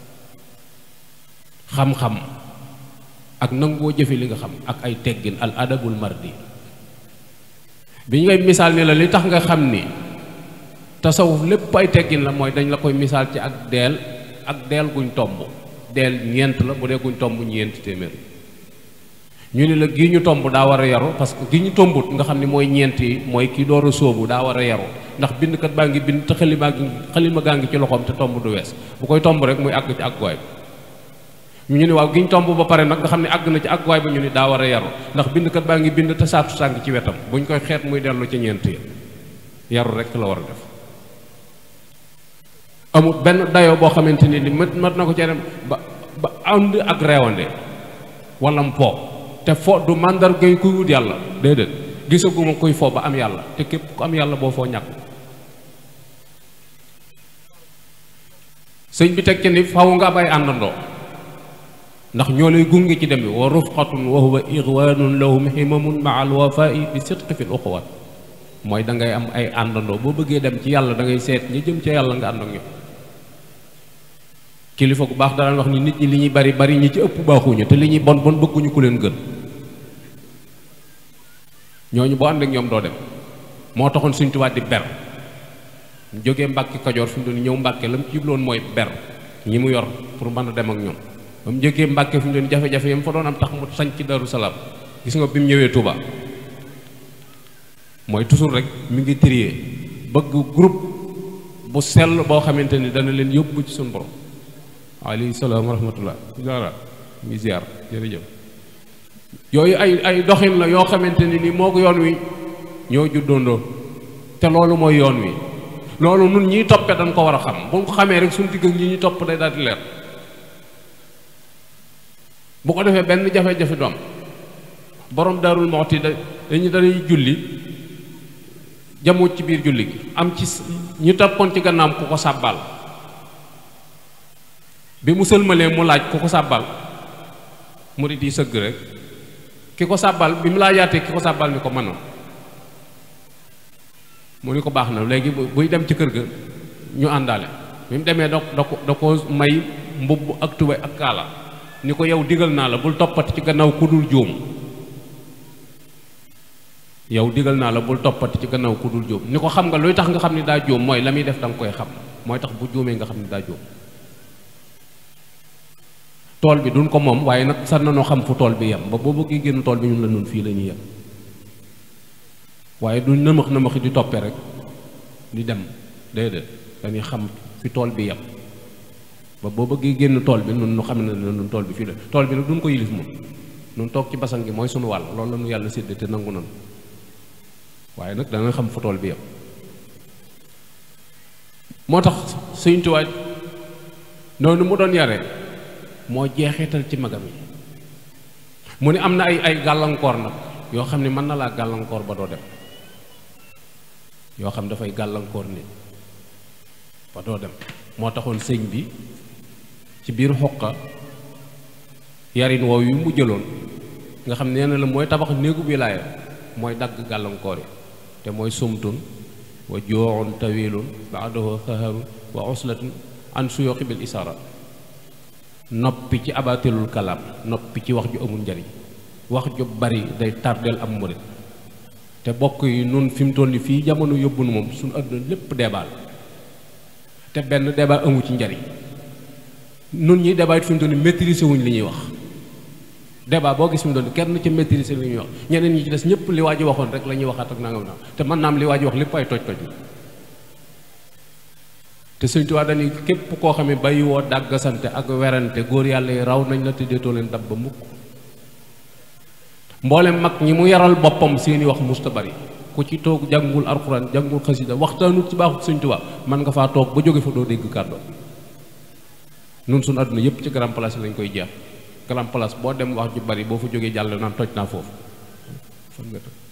xam-xam ak nangoo jëfe li nga xam ak ay teggin al adabul mardi bi ñu ngay misaal ni la li tax nga xam ni tasawuf lépp ay teggin la mooy dañ la koy misaal ci ak deel ak deel guñ tomb deel ñeent la bu dee guñ tomb ñeent téeméer ñu ni la gii ñu tomb daa war a yaru parce que gi ñu tombut nga xam ni mooy ñeent yi mooy kii door a sóobu daa war a yaru ndax bindkat baa ngi bind te xalima ngi xalima gaa ngi ci loxoom te tomb du wees bu koy tomb rek muy àgg ci àgguwaay bi ñu ni waaw gi ñu tomb ba pare nag nga xam ne àgg na ci àgguwaay ba ñu ni daa war a yaru ndax bindkat baa ngi bind te saatu saa ngi ci wetam buñ koy xeet muy dellu ci ñeent yi yaru rek la war a def amul benn dayoo boo xamante ni ni mat mat na ko ci dem ba ba ànd ak reewande wala mpo te fo du màndargay kuy wut yàlla déedéet gisaguma kuy fo ba am yàlla te képp ku am yàlla boo foo ñàkk sëñ bi teg ci ni faw nga bay àndandoo ndax ñoo lay gunge ci dem bi wa rufqatun wa huwa ixwanun lahum himamun maa alwafai bi sidqi fi l uxuwat mooy da ngay am ay àndandoo boo bëggee dem ci yàlla da ngay seet ñi jëm ca yàlla nga ànd ak ñoom kilifa gu baax daan wax ni nit ñi li ñuy bari bari ñi ci ëpp baaxuñu te li ñuy bon bon bëgguñu ku leen gën ñooñu boo ànd ak ñoom doo dem moo taxoon Sëñ Tuubaa di ber mu jógee Mbàkke Kajoor fi mu doon ñëw Mbàkke la mu ci jubloon mooy ber ñi mu yor pour mën a dem ak ñoom ba mu jógee Mbàkke fi mu doon jafe-jafe yam fa doon am tax mu sañ ci Daru Salaam gis nga bi mu ñëwee Touba mooy toujours rek mi ngi trier bëgg groupe bu sell boo xamante ni dana leen yóbbu ci suñu borom alayhi salaam wa rahmatullah jaara mi ziar jërëjëf yooyu ay ay doxin la yoo xamante ni ni moo ko yoon wi ñoo juddoondoo te loolu mooy yoon wi loolu nun ñiy toppe dañ ko war a xam bu ko xamee rek suñu digg ak ñi ñuy topp day daal di leer bu ko defee benn jafe-jafe doom borom daarul moxti da dañu dañuy julli jamuut ci biir julli gi am ci ñu toppoon ci gannaam ku ko sàbbal bi mu sëlmalee mu laaj ku ko sàbbal mu di di sëgg rek ki ko sàbbal bi mu laajaatee ki ko sàbbal ni ko mënoon mu ni ko baax na léegi buy dem ci kër ga ñu àndaale bi mu demee da da ko da ko may mbubb ak tubéy ak kaala ni ko yow digal naa la bul toppati ci gannaaw ku dul juum yow digal naa la bul toppati ci gannaaw ku dul juum ni ko xam nga luy tax nga xam ni daa juum mooy la muy def da nga koy xam mooy tax bu juumee nga xam ni daa juum tool bi duñ ko moom waaye nag sax na noo xam fu tool bi yem ba boo bëggee génn tool bi ñun la nun fii la ñuy yem waaye duñ nëmax nëmaxi di toppee rek di dem déedéet dañuy xam fi tool bi yem ba boo bëggee génn tool bi nun nu xam ne nun tool bi fii la tool bi nag duñ ko yilif moom nun toog ci basan gi mooy sunu wàll loolu la nu yàlla sédd te nangu nanu waaye nag dana xam fu tool bi yem moo tax Sëñ Tuubaa noonu mu doon yare moo jeexital ci magam yi mu ne am na ay ay gàllankoor nag yoo xam ne mën na laa gàllankoor ba doo dem yoo xam dafay gàllankoor nit ba doo dem moo taxoon sëñ bi ci biir xoqa yarin woow yu mu jëloon nga xam nee na la mooy tabax néegu wilaaya mooy dagg gàllankoor yi te mooy sumtun wa jooxun tawilun baadahu saharun wa uslatun an suyuqi bil isara noppi ci abatilul kalaam noppi ci wax ju amul njariñ wax ju bari day tardeel am murit te bokk yi nun fi mu toll nii fii jamono yóbbu nu moom suñu àdduna lépp débat la te benn débat amu ci njariñ nun ñi débat it fi mu toll nii maîtriser wuñ li ñuy wax débat boo gis fi mu toll nii kenn ci maîtriser li ñuy wax ñeneen ñi ci des ñëpp li waa ji waxoon rek la ñuy waxaat ak nangam naa te mën naam li waa ji wax lépp ay toj toj la te Sëñ Tuubaa dañuy képp koo xam ne bàyyi woo dàggasante ak werante góor yàlla yi raw nañ la te deetoo leen dab ba mukk mboolem mag ñi mu yaral boppam seeni wax musta bari ku ci toog jàngul alxuraan jàngul xasida waxtaanut ci baaxut Sëñ Tuubaa mën nga faa toog ba jóge fa doo dégg kàddu nun suñu àdduna yépp ci grand place lañ koy jeex grand place boo dem wax ju bari boo fa jógee jàll naan toj naa foofu fan nga toj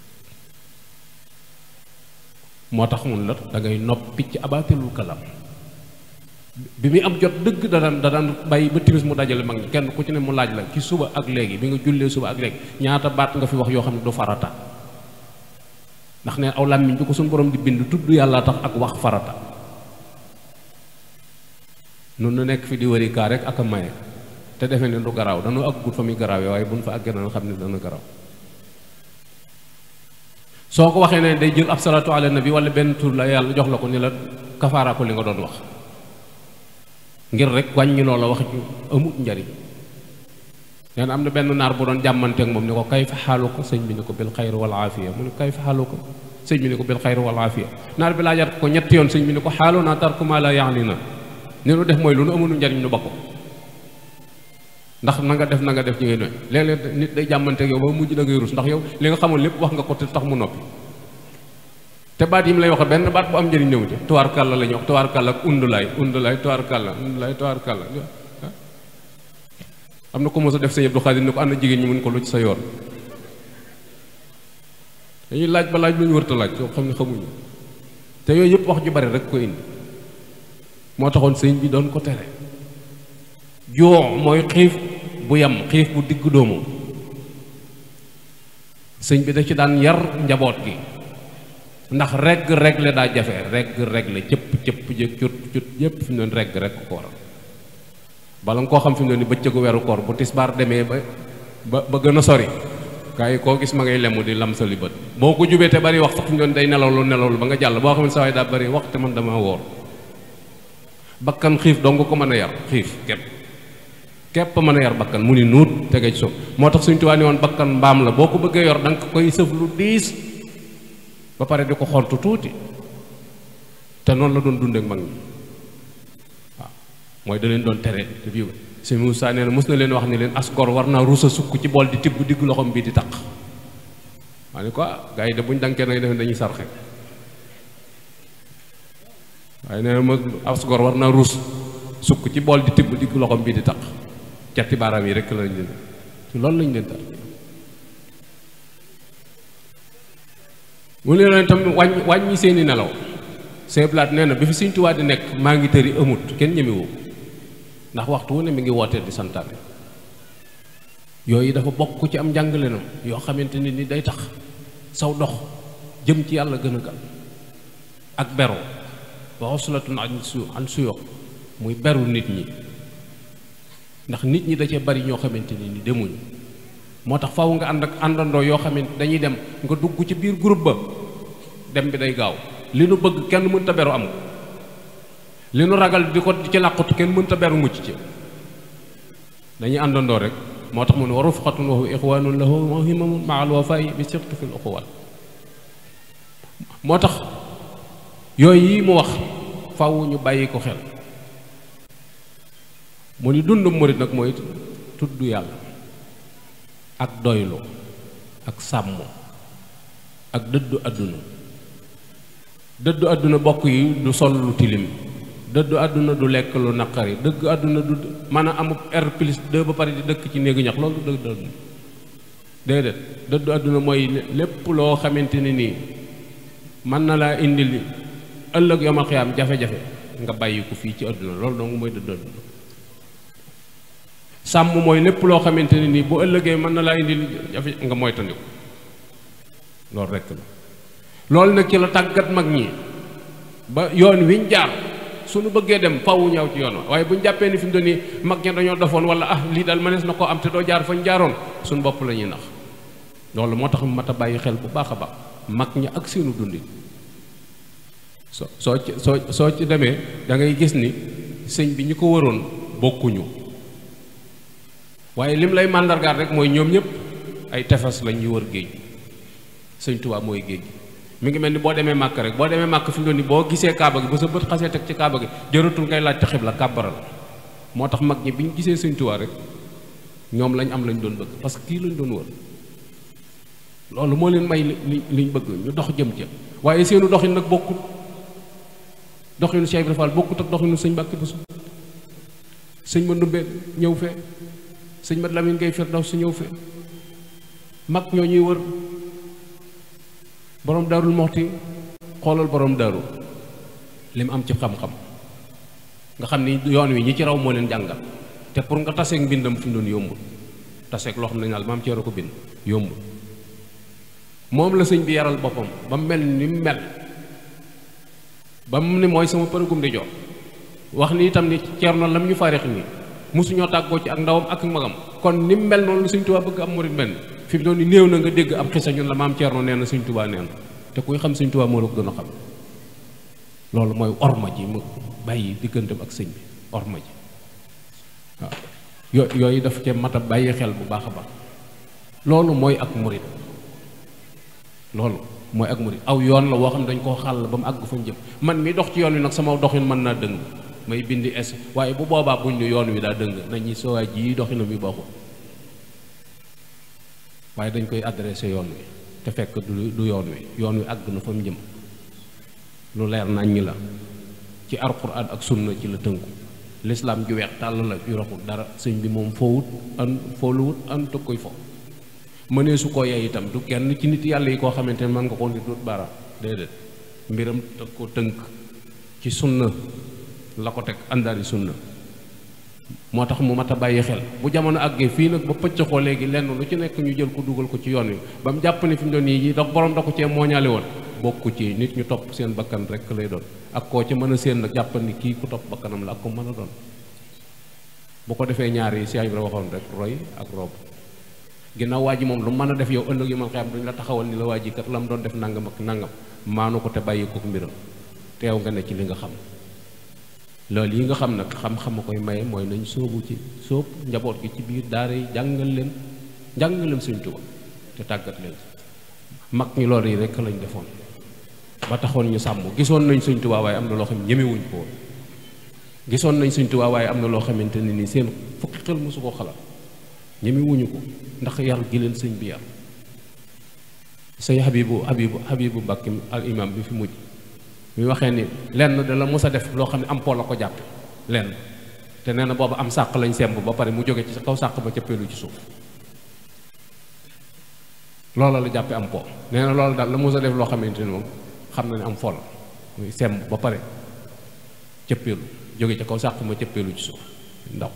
moo tax mun la da ngay noppi ci abaatilul kalam bi muy am jot dëgg da daan da daan bàyyi ba timis mu dajale mag ñi kenn ku ci ne mu laaj la ci suba ak léegi bi nga jullee suba ak léegi ñaata baat nga fi wax yoo xam ne du farata ndax ne aw làmmiñ bi ko suñu borom di bind tudd yàlla tax ak wax farata nun nu nekk fi di wëri kaa rek ak a maye te defe ne du garaaw dañoo àggut fa muy garaawee waaye buñ fa àggee dana xam ne dana garaaw soo ko waxee ne day jël ab salatu ala nabi wala benn tur la yàlla jox la ko ni la kafaara ko li nga doon wax ngir rek wàññi loola wax ju amut njariñ nee na am na benn naar bu doon jàmmanteek moom ni ko kay fa xaalu ko sëñ bi ni ko bil xayr wal aafiya mu ne kay fa xaalu ko sëñ bi ni ko bil xayr wal aafiya naar bi laajaat ko ñetti yoon sëñ bi ni ko xaalu naa tarku maa la yaani na ni nu def mooy lu nu amunu njariñ nu ba ko ndax na nga def na nga def ci ngay doy léeg-léeg nit day jàmmanteek yow ba mujj da ngay rus ndax yow li nga xamoon lépp wax nga ko te tax mu noppi te baat yi mu lay wax benn baat bu am njëriñ ñëw ci tuwaar kàlla la ñuy wax tuwaar kàlla ak undulaay undulaay tuwaar kàlla undulaay tuwaar kàlla am na ko mos a def sëñ Abdou Khadir ni ko ànd jigéen ñi mun ko lu ci sa yoon dañuy laaj ba laaj lu ñu wërta laaj yoo xam ne xamuñu te yooyu yëpp wax ju bari rek ko indi moo taxoon sëñ bi doon ko tere joo mooy xiif bu yem xiif bu digg doomu sëñ bi da ci daan yar njaboot gi ndax regg regle daa jafe regg regle cëpp cëpp jëg cut cut yépp fi mu doon regg rek ko waral bala nga koo xam fi mu doon ni bëccëgu weeru koor bu tisbaar demee ba ba ba gën a sori gaa yi koo gis ma ngay lemu di lam sali bët boo ko jubee te bari wax sax fi mu doon day nelawlu nelawlu ba nga jàll boo xam ne sa waay daa bari wax te man dama woor bakkan xiif dong ko mën a yar xiif képp képp mën a yar bakkan mu ni nuut tege ci suuf moo tax suñu tubaab ni woon bakkan mbaam la boo ko bëggee yor da nga koy sëf lu diis ba pare di ko xontu tuuti te noonu la doon dundee ak mag ñi waaw mooy da leen doon tere te bii si Moussa nee na mos na leen wax ni leen askor war naa ruusa sukk ci bool di tibb diggu loxoom bii di taq waa ni ko gars yi de buñ dankee nag def dañuy sarxe waaye nee na ma askor war naa ruus sukk ci bool di tibb diggu loxoom bii di taq cati baaraam yi rek lañ leen ci loolu lañ leen tar mu ne leen tam wàññi wàññi seeni nelaw seeblaat nee na bi fi Sëñ Tuubaa di nekk maa ngi tëri amut kenn ñemewu ndax waxtu wu ne mi ngi wootee di santaane yooyu dafa bokk ci am njàngalenam yoo xamante ni ni day tax saw dox jëm ci yàlla gën a gal ak beru wa uslatun an su an suyo muy beru nit ñi ndax nit ñi da cee bari ñoo xamante ni ni demuñu moo tax faw nga ànd ak àndandoo yoo xamante dañuy dem nga dugg ci biir groupe ba dem bi day gaaw li nu bëgg kenn mënta beru am li nu ragal di ko ci làqutu kenn mënta beru mucc ci dañuy àndandoo rek moo tax mu ne wa rufqatun wa huwa ixwanun lahu wa himamun maa al wafaa'i bi sirti fil uxuwat moo tax yooyu yi mu wax faw ñu bàyyi ko xel mu ni dund murit nag mooy tudd yàlla ak doylu ak sàmm ak dëddu àdduna dëddu àdduna bokk yi du sol lu tilim dëddu àdduna du lekk lu naqari dëgg àdduna du mën a am R plus 2 ba pare di dëkk ci néegu ñax loolu du dëddu àdduna déedéet dëddu àdduna mooy lépp loo xamante ni nii mën na laa indil ëllëg yomal xiyaam jafe-jafe nga bàyyi ko fii ci àdduna loolu dong mooy dëddu àdduna sàmm mooy lépp loo xamante ne nii bu ëllëgee mën na laa indil jafe nga moytandiku loolu rekk la loolu nag ci la tàggat mag ñi ba yoon wiñ jaar suñu bëggee dem faw ñëw ci yoon wa waaye buñ jàppee ni fi mu doon nii mag ña dañoo defoon wala ah lii daal mënees na koo am te doo jaar fañ jaaroon suñu bopp la ñuy nax loolu moo tax mat a bàyyi xel bu baax a baax mag ñi ak seenu dundin soo soo ci soo soo ci demee da ngay gis ni sëñ bi ñu ko waroon bokkuñu waaye lim lay màndargaal rek mooy ñoom ñëpp ay tefes lañ ñu wër géej sëñ Tuubaa mooy géej gi mi ngi mel ni boo demee màkk rek boo demee màkk fi mu doon ni boo gisee kaaba gi ba sa bët xasee teg ci kaaba gi jëratul ngay laaj taxib la kàbbaral moo tax mag ñi bi ñu gisee sëñ Tuubaa rek ñoom lañ am lañ doon bëgg parce que kii lañ doon wër loolu moo leen may li liñ bëgg ñu dox jëm ca waaye seenu doxin nag bokkut doxinu Cheikh Ibrahima Fall bokkut ak doxinu sëñ Mbàkke Buso sëñ ma ndumbe ñëw fee sëñ mat Lamin ngay firdaw su ñëw fee mag ñoo ñuy wër borom daarul moxti xoolal borom daaru li mu am ci xam-xam nga xam ni yoon wi ñi ci raw moo leen jàngal te pour nga taseeg mbindam fi mu doon yombul taseeg loo xam ne naal maam ceero ko bind yombul moom la sëñ bi yaral boppam ba mu mel ni mu mel ba mu ne mooy sama përëgum di jox wax ni itam ni ceerno lam ñu farix nii mosuñoo tàggoo ci ak ndawam ak magam kon ni mu mel noonu la sëñ Tuubaa bëgg am murit mel fi mu doon ni néew na nga dégg ab xisa ñun la maam ceerno nee na sëñ Tuubaa nee na te kuy xam sëñ Tuubaa moo la ko gën a xam loolu mooy orma ji mu bàyyi digganteem ak sëñ bi orma ji waaw yo yooyu dafa cee mat a bàyyi xel bu baax a baax loolu mooy ak murit loolu mooy ak murit aw yoon la woo xam ne dañ koo xàll ba mu àgg fa jëm man mi dox ci yoon wi nag sama doxin mën naa dëng may bindi es waaye bu boobaa buñ ne yoon wi daa dëng nañu soo ji doxina mi bokkul waaye dañ koy adressé yoon wi te fekk du du yoon wi yoon wi àgg na fa mu jëm lu leer nañ ñi la ci alxuraan ak sunna ci la tënku lislaam ju weex tàll la ju raxul dara sëñ bi moom foowut an fooluwut an tëg koy fo mënee su ko yey itam du kenn ci nit yàlla yi koo xamante ne mën nga ko di dut baaraam déedéet mbiram te ko tënk ci sunna la ko teg àndaari sunna moo tax mu mat a bàyyi xel bu jamono àggee fii nag ba pëccëxoo léegi lenn lu ci nekk ñu jël ko dugal ko ci yoon wi ba mu jàpp ne fi mu doon yi dox borom da ko cee mooñaale woon bokku ci nit ñu topp seen bakkan rek lay doon ak koo ci mën a séen nag jàpp ni kii ku topp bakkanam la ak ko mën a doon bu ko defee ñaar yi si Ibra waxoon rek roy ak rob ginnaaw waa ji moom lu mën a def yow ëllëg yu man xam duñ la taxawal ni la waa ji kat la mu doon def nangam ak nangam maanu ko te bàyyi ko mbiram teew nga ne ci li nga xam loolu yi nga xam nag xam-xam a koy maye mooy nañ sóobu ci sóob njaboot gi ci biir daara yi jàngal leen jàngal leen Sëñ Tuubaa te tàggat leen mag ñi loolu yi rek lañ defoon ba taxoon ñu sàmm gisoon nañ Sëñ Tuubaa waaye am na loo xam ñemewuñ ko woon gisoon nañ Sëñ Tuubaa waaye am na loo xamante ne ni seen fukki xel mosu ko xalaat ñemewuñu ko ndax yar gi leen sëñ bi yar sëñ Habibu Habibu Habibu Mbàkke al imam bi fi mujj mi waxee ni lenn da la mos a def loo xam ne am po la ko jàppe lenn te nee na booba am sàq lañ semb ba pare mu jóge ci kaw sàq ba cëppeelu ci suuf loola la jàppe am po nee na loolu daal la mos a def loo xamante ni moom xam na ne am fol muy semb ba pare cëppeelu jóge ci kaw sàq ma cëppeelu ci suuf ndaw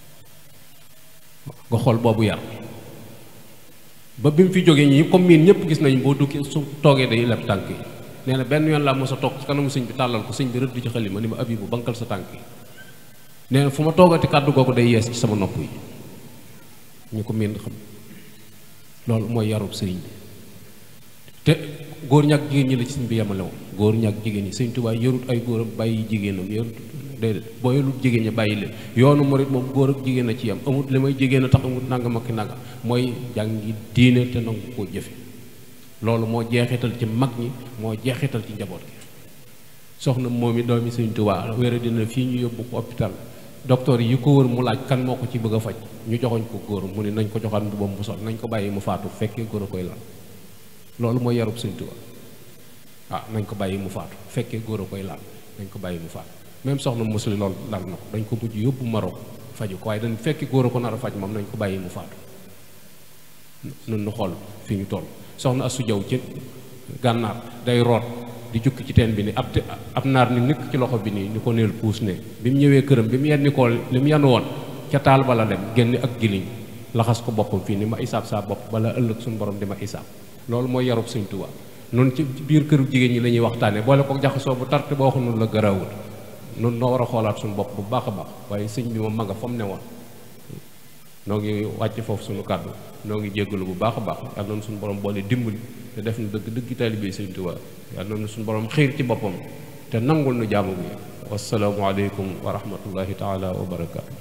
nga xool boobu yar ba bi mu fi jógee ñi comme miin ñëpp gis nañ boo dukki su toogee day leb tànk yi nee na benn yoon laa mos a toog ci kanamu sëñ bi tàllal ko sëñ bi rëdd ci xalima ni ma abibu bankal sa tànk yi nee na fu ma toogati kàddu googu day yees ci sama nopp yi ñu ko miin xam loolu mooy yarub sëriñ bi te góor ñak jigéen ñi la ci sëñ bi yemale woon góor ñak jigéen ñi sëñ Tuubaa yarut ay góoram bàyyi jigéenam yarut déedéet boo yarut jigéen ñi bàyyi leen yoonu murit moom góor ak jigéen a ci yam amut li may jigéen a tax amut nangam ak nangam mooy jàngi diine te nangu koo jëfe loolu moo jeexital ci mag ñi moo jeexital ci njaboot gi soxna moom i doomi sëñ Tuubaa wéra dina fii ñu yóbbu ko hôpital docteur yi ko wër mu laaj kan moo ko ci bëgg a faj ñu joxoñ ko góor mu ne nañ ko joxaat mbubam bu sol nañ ko bàyyi mu faatu fekkee góor a koy lal loolu mooy yarub sëñ Tuubaa waaw nañ ko bàyyi mu faatu fekkee góor a koy laal nañ ko bàyyi mu faatu même soxna musli loolu dal na ko dañ ko mujj yóbbu Maroc faju ko waaye dañ fekki góor a ko nar a faj moom nañ ko bàyyi mu faatu nun nu xool fi ñu toll soxna asu jaw ci gànnaar day root di jukki ci teen bi ni ab ab naar ni nikk ci loxo bi nii ni ko neel puus ne bi mu ñëwee këram bi mu yenni ko li mu yanu woon ca taal bala dem génn ak giliñ laxas ko boppam fii ni ma isaab saa bopp bala ëllëg suñu borom di ma isaab loolu mooy yarub Sëñ Tuubaa noonu ci biir këru jigéen ñi la ñuy waxtaanee boole ko jaxasoo bu tarte boo xam la garaawul noonu noo war a xoolaat suñu bopp bu baax a baax waaye sëñ bi moom ma nga fa mu ne woon noo ngi wàcc foofu suñu kàddu noo ngi jéggalu bu baax a baax yàlla noonu suñu borom boole dimbali te def na dëgg dëgg taalibe Sëriñ Tuubaa yàlla noonu suñu borom xiir ci boppam te nangul nu jaamu bi wasalaamu aleykum wa rahmatullahi taala wa barakaatu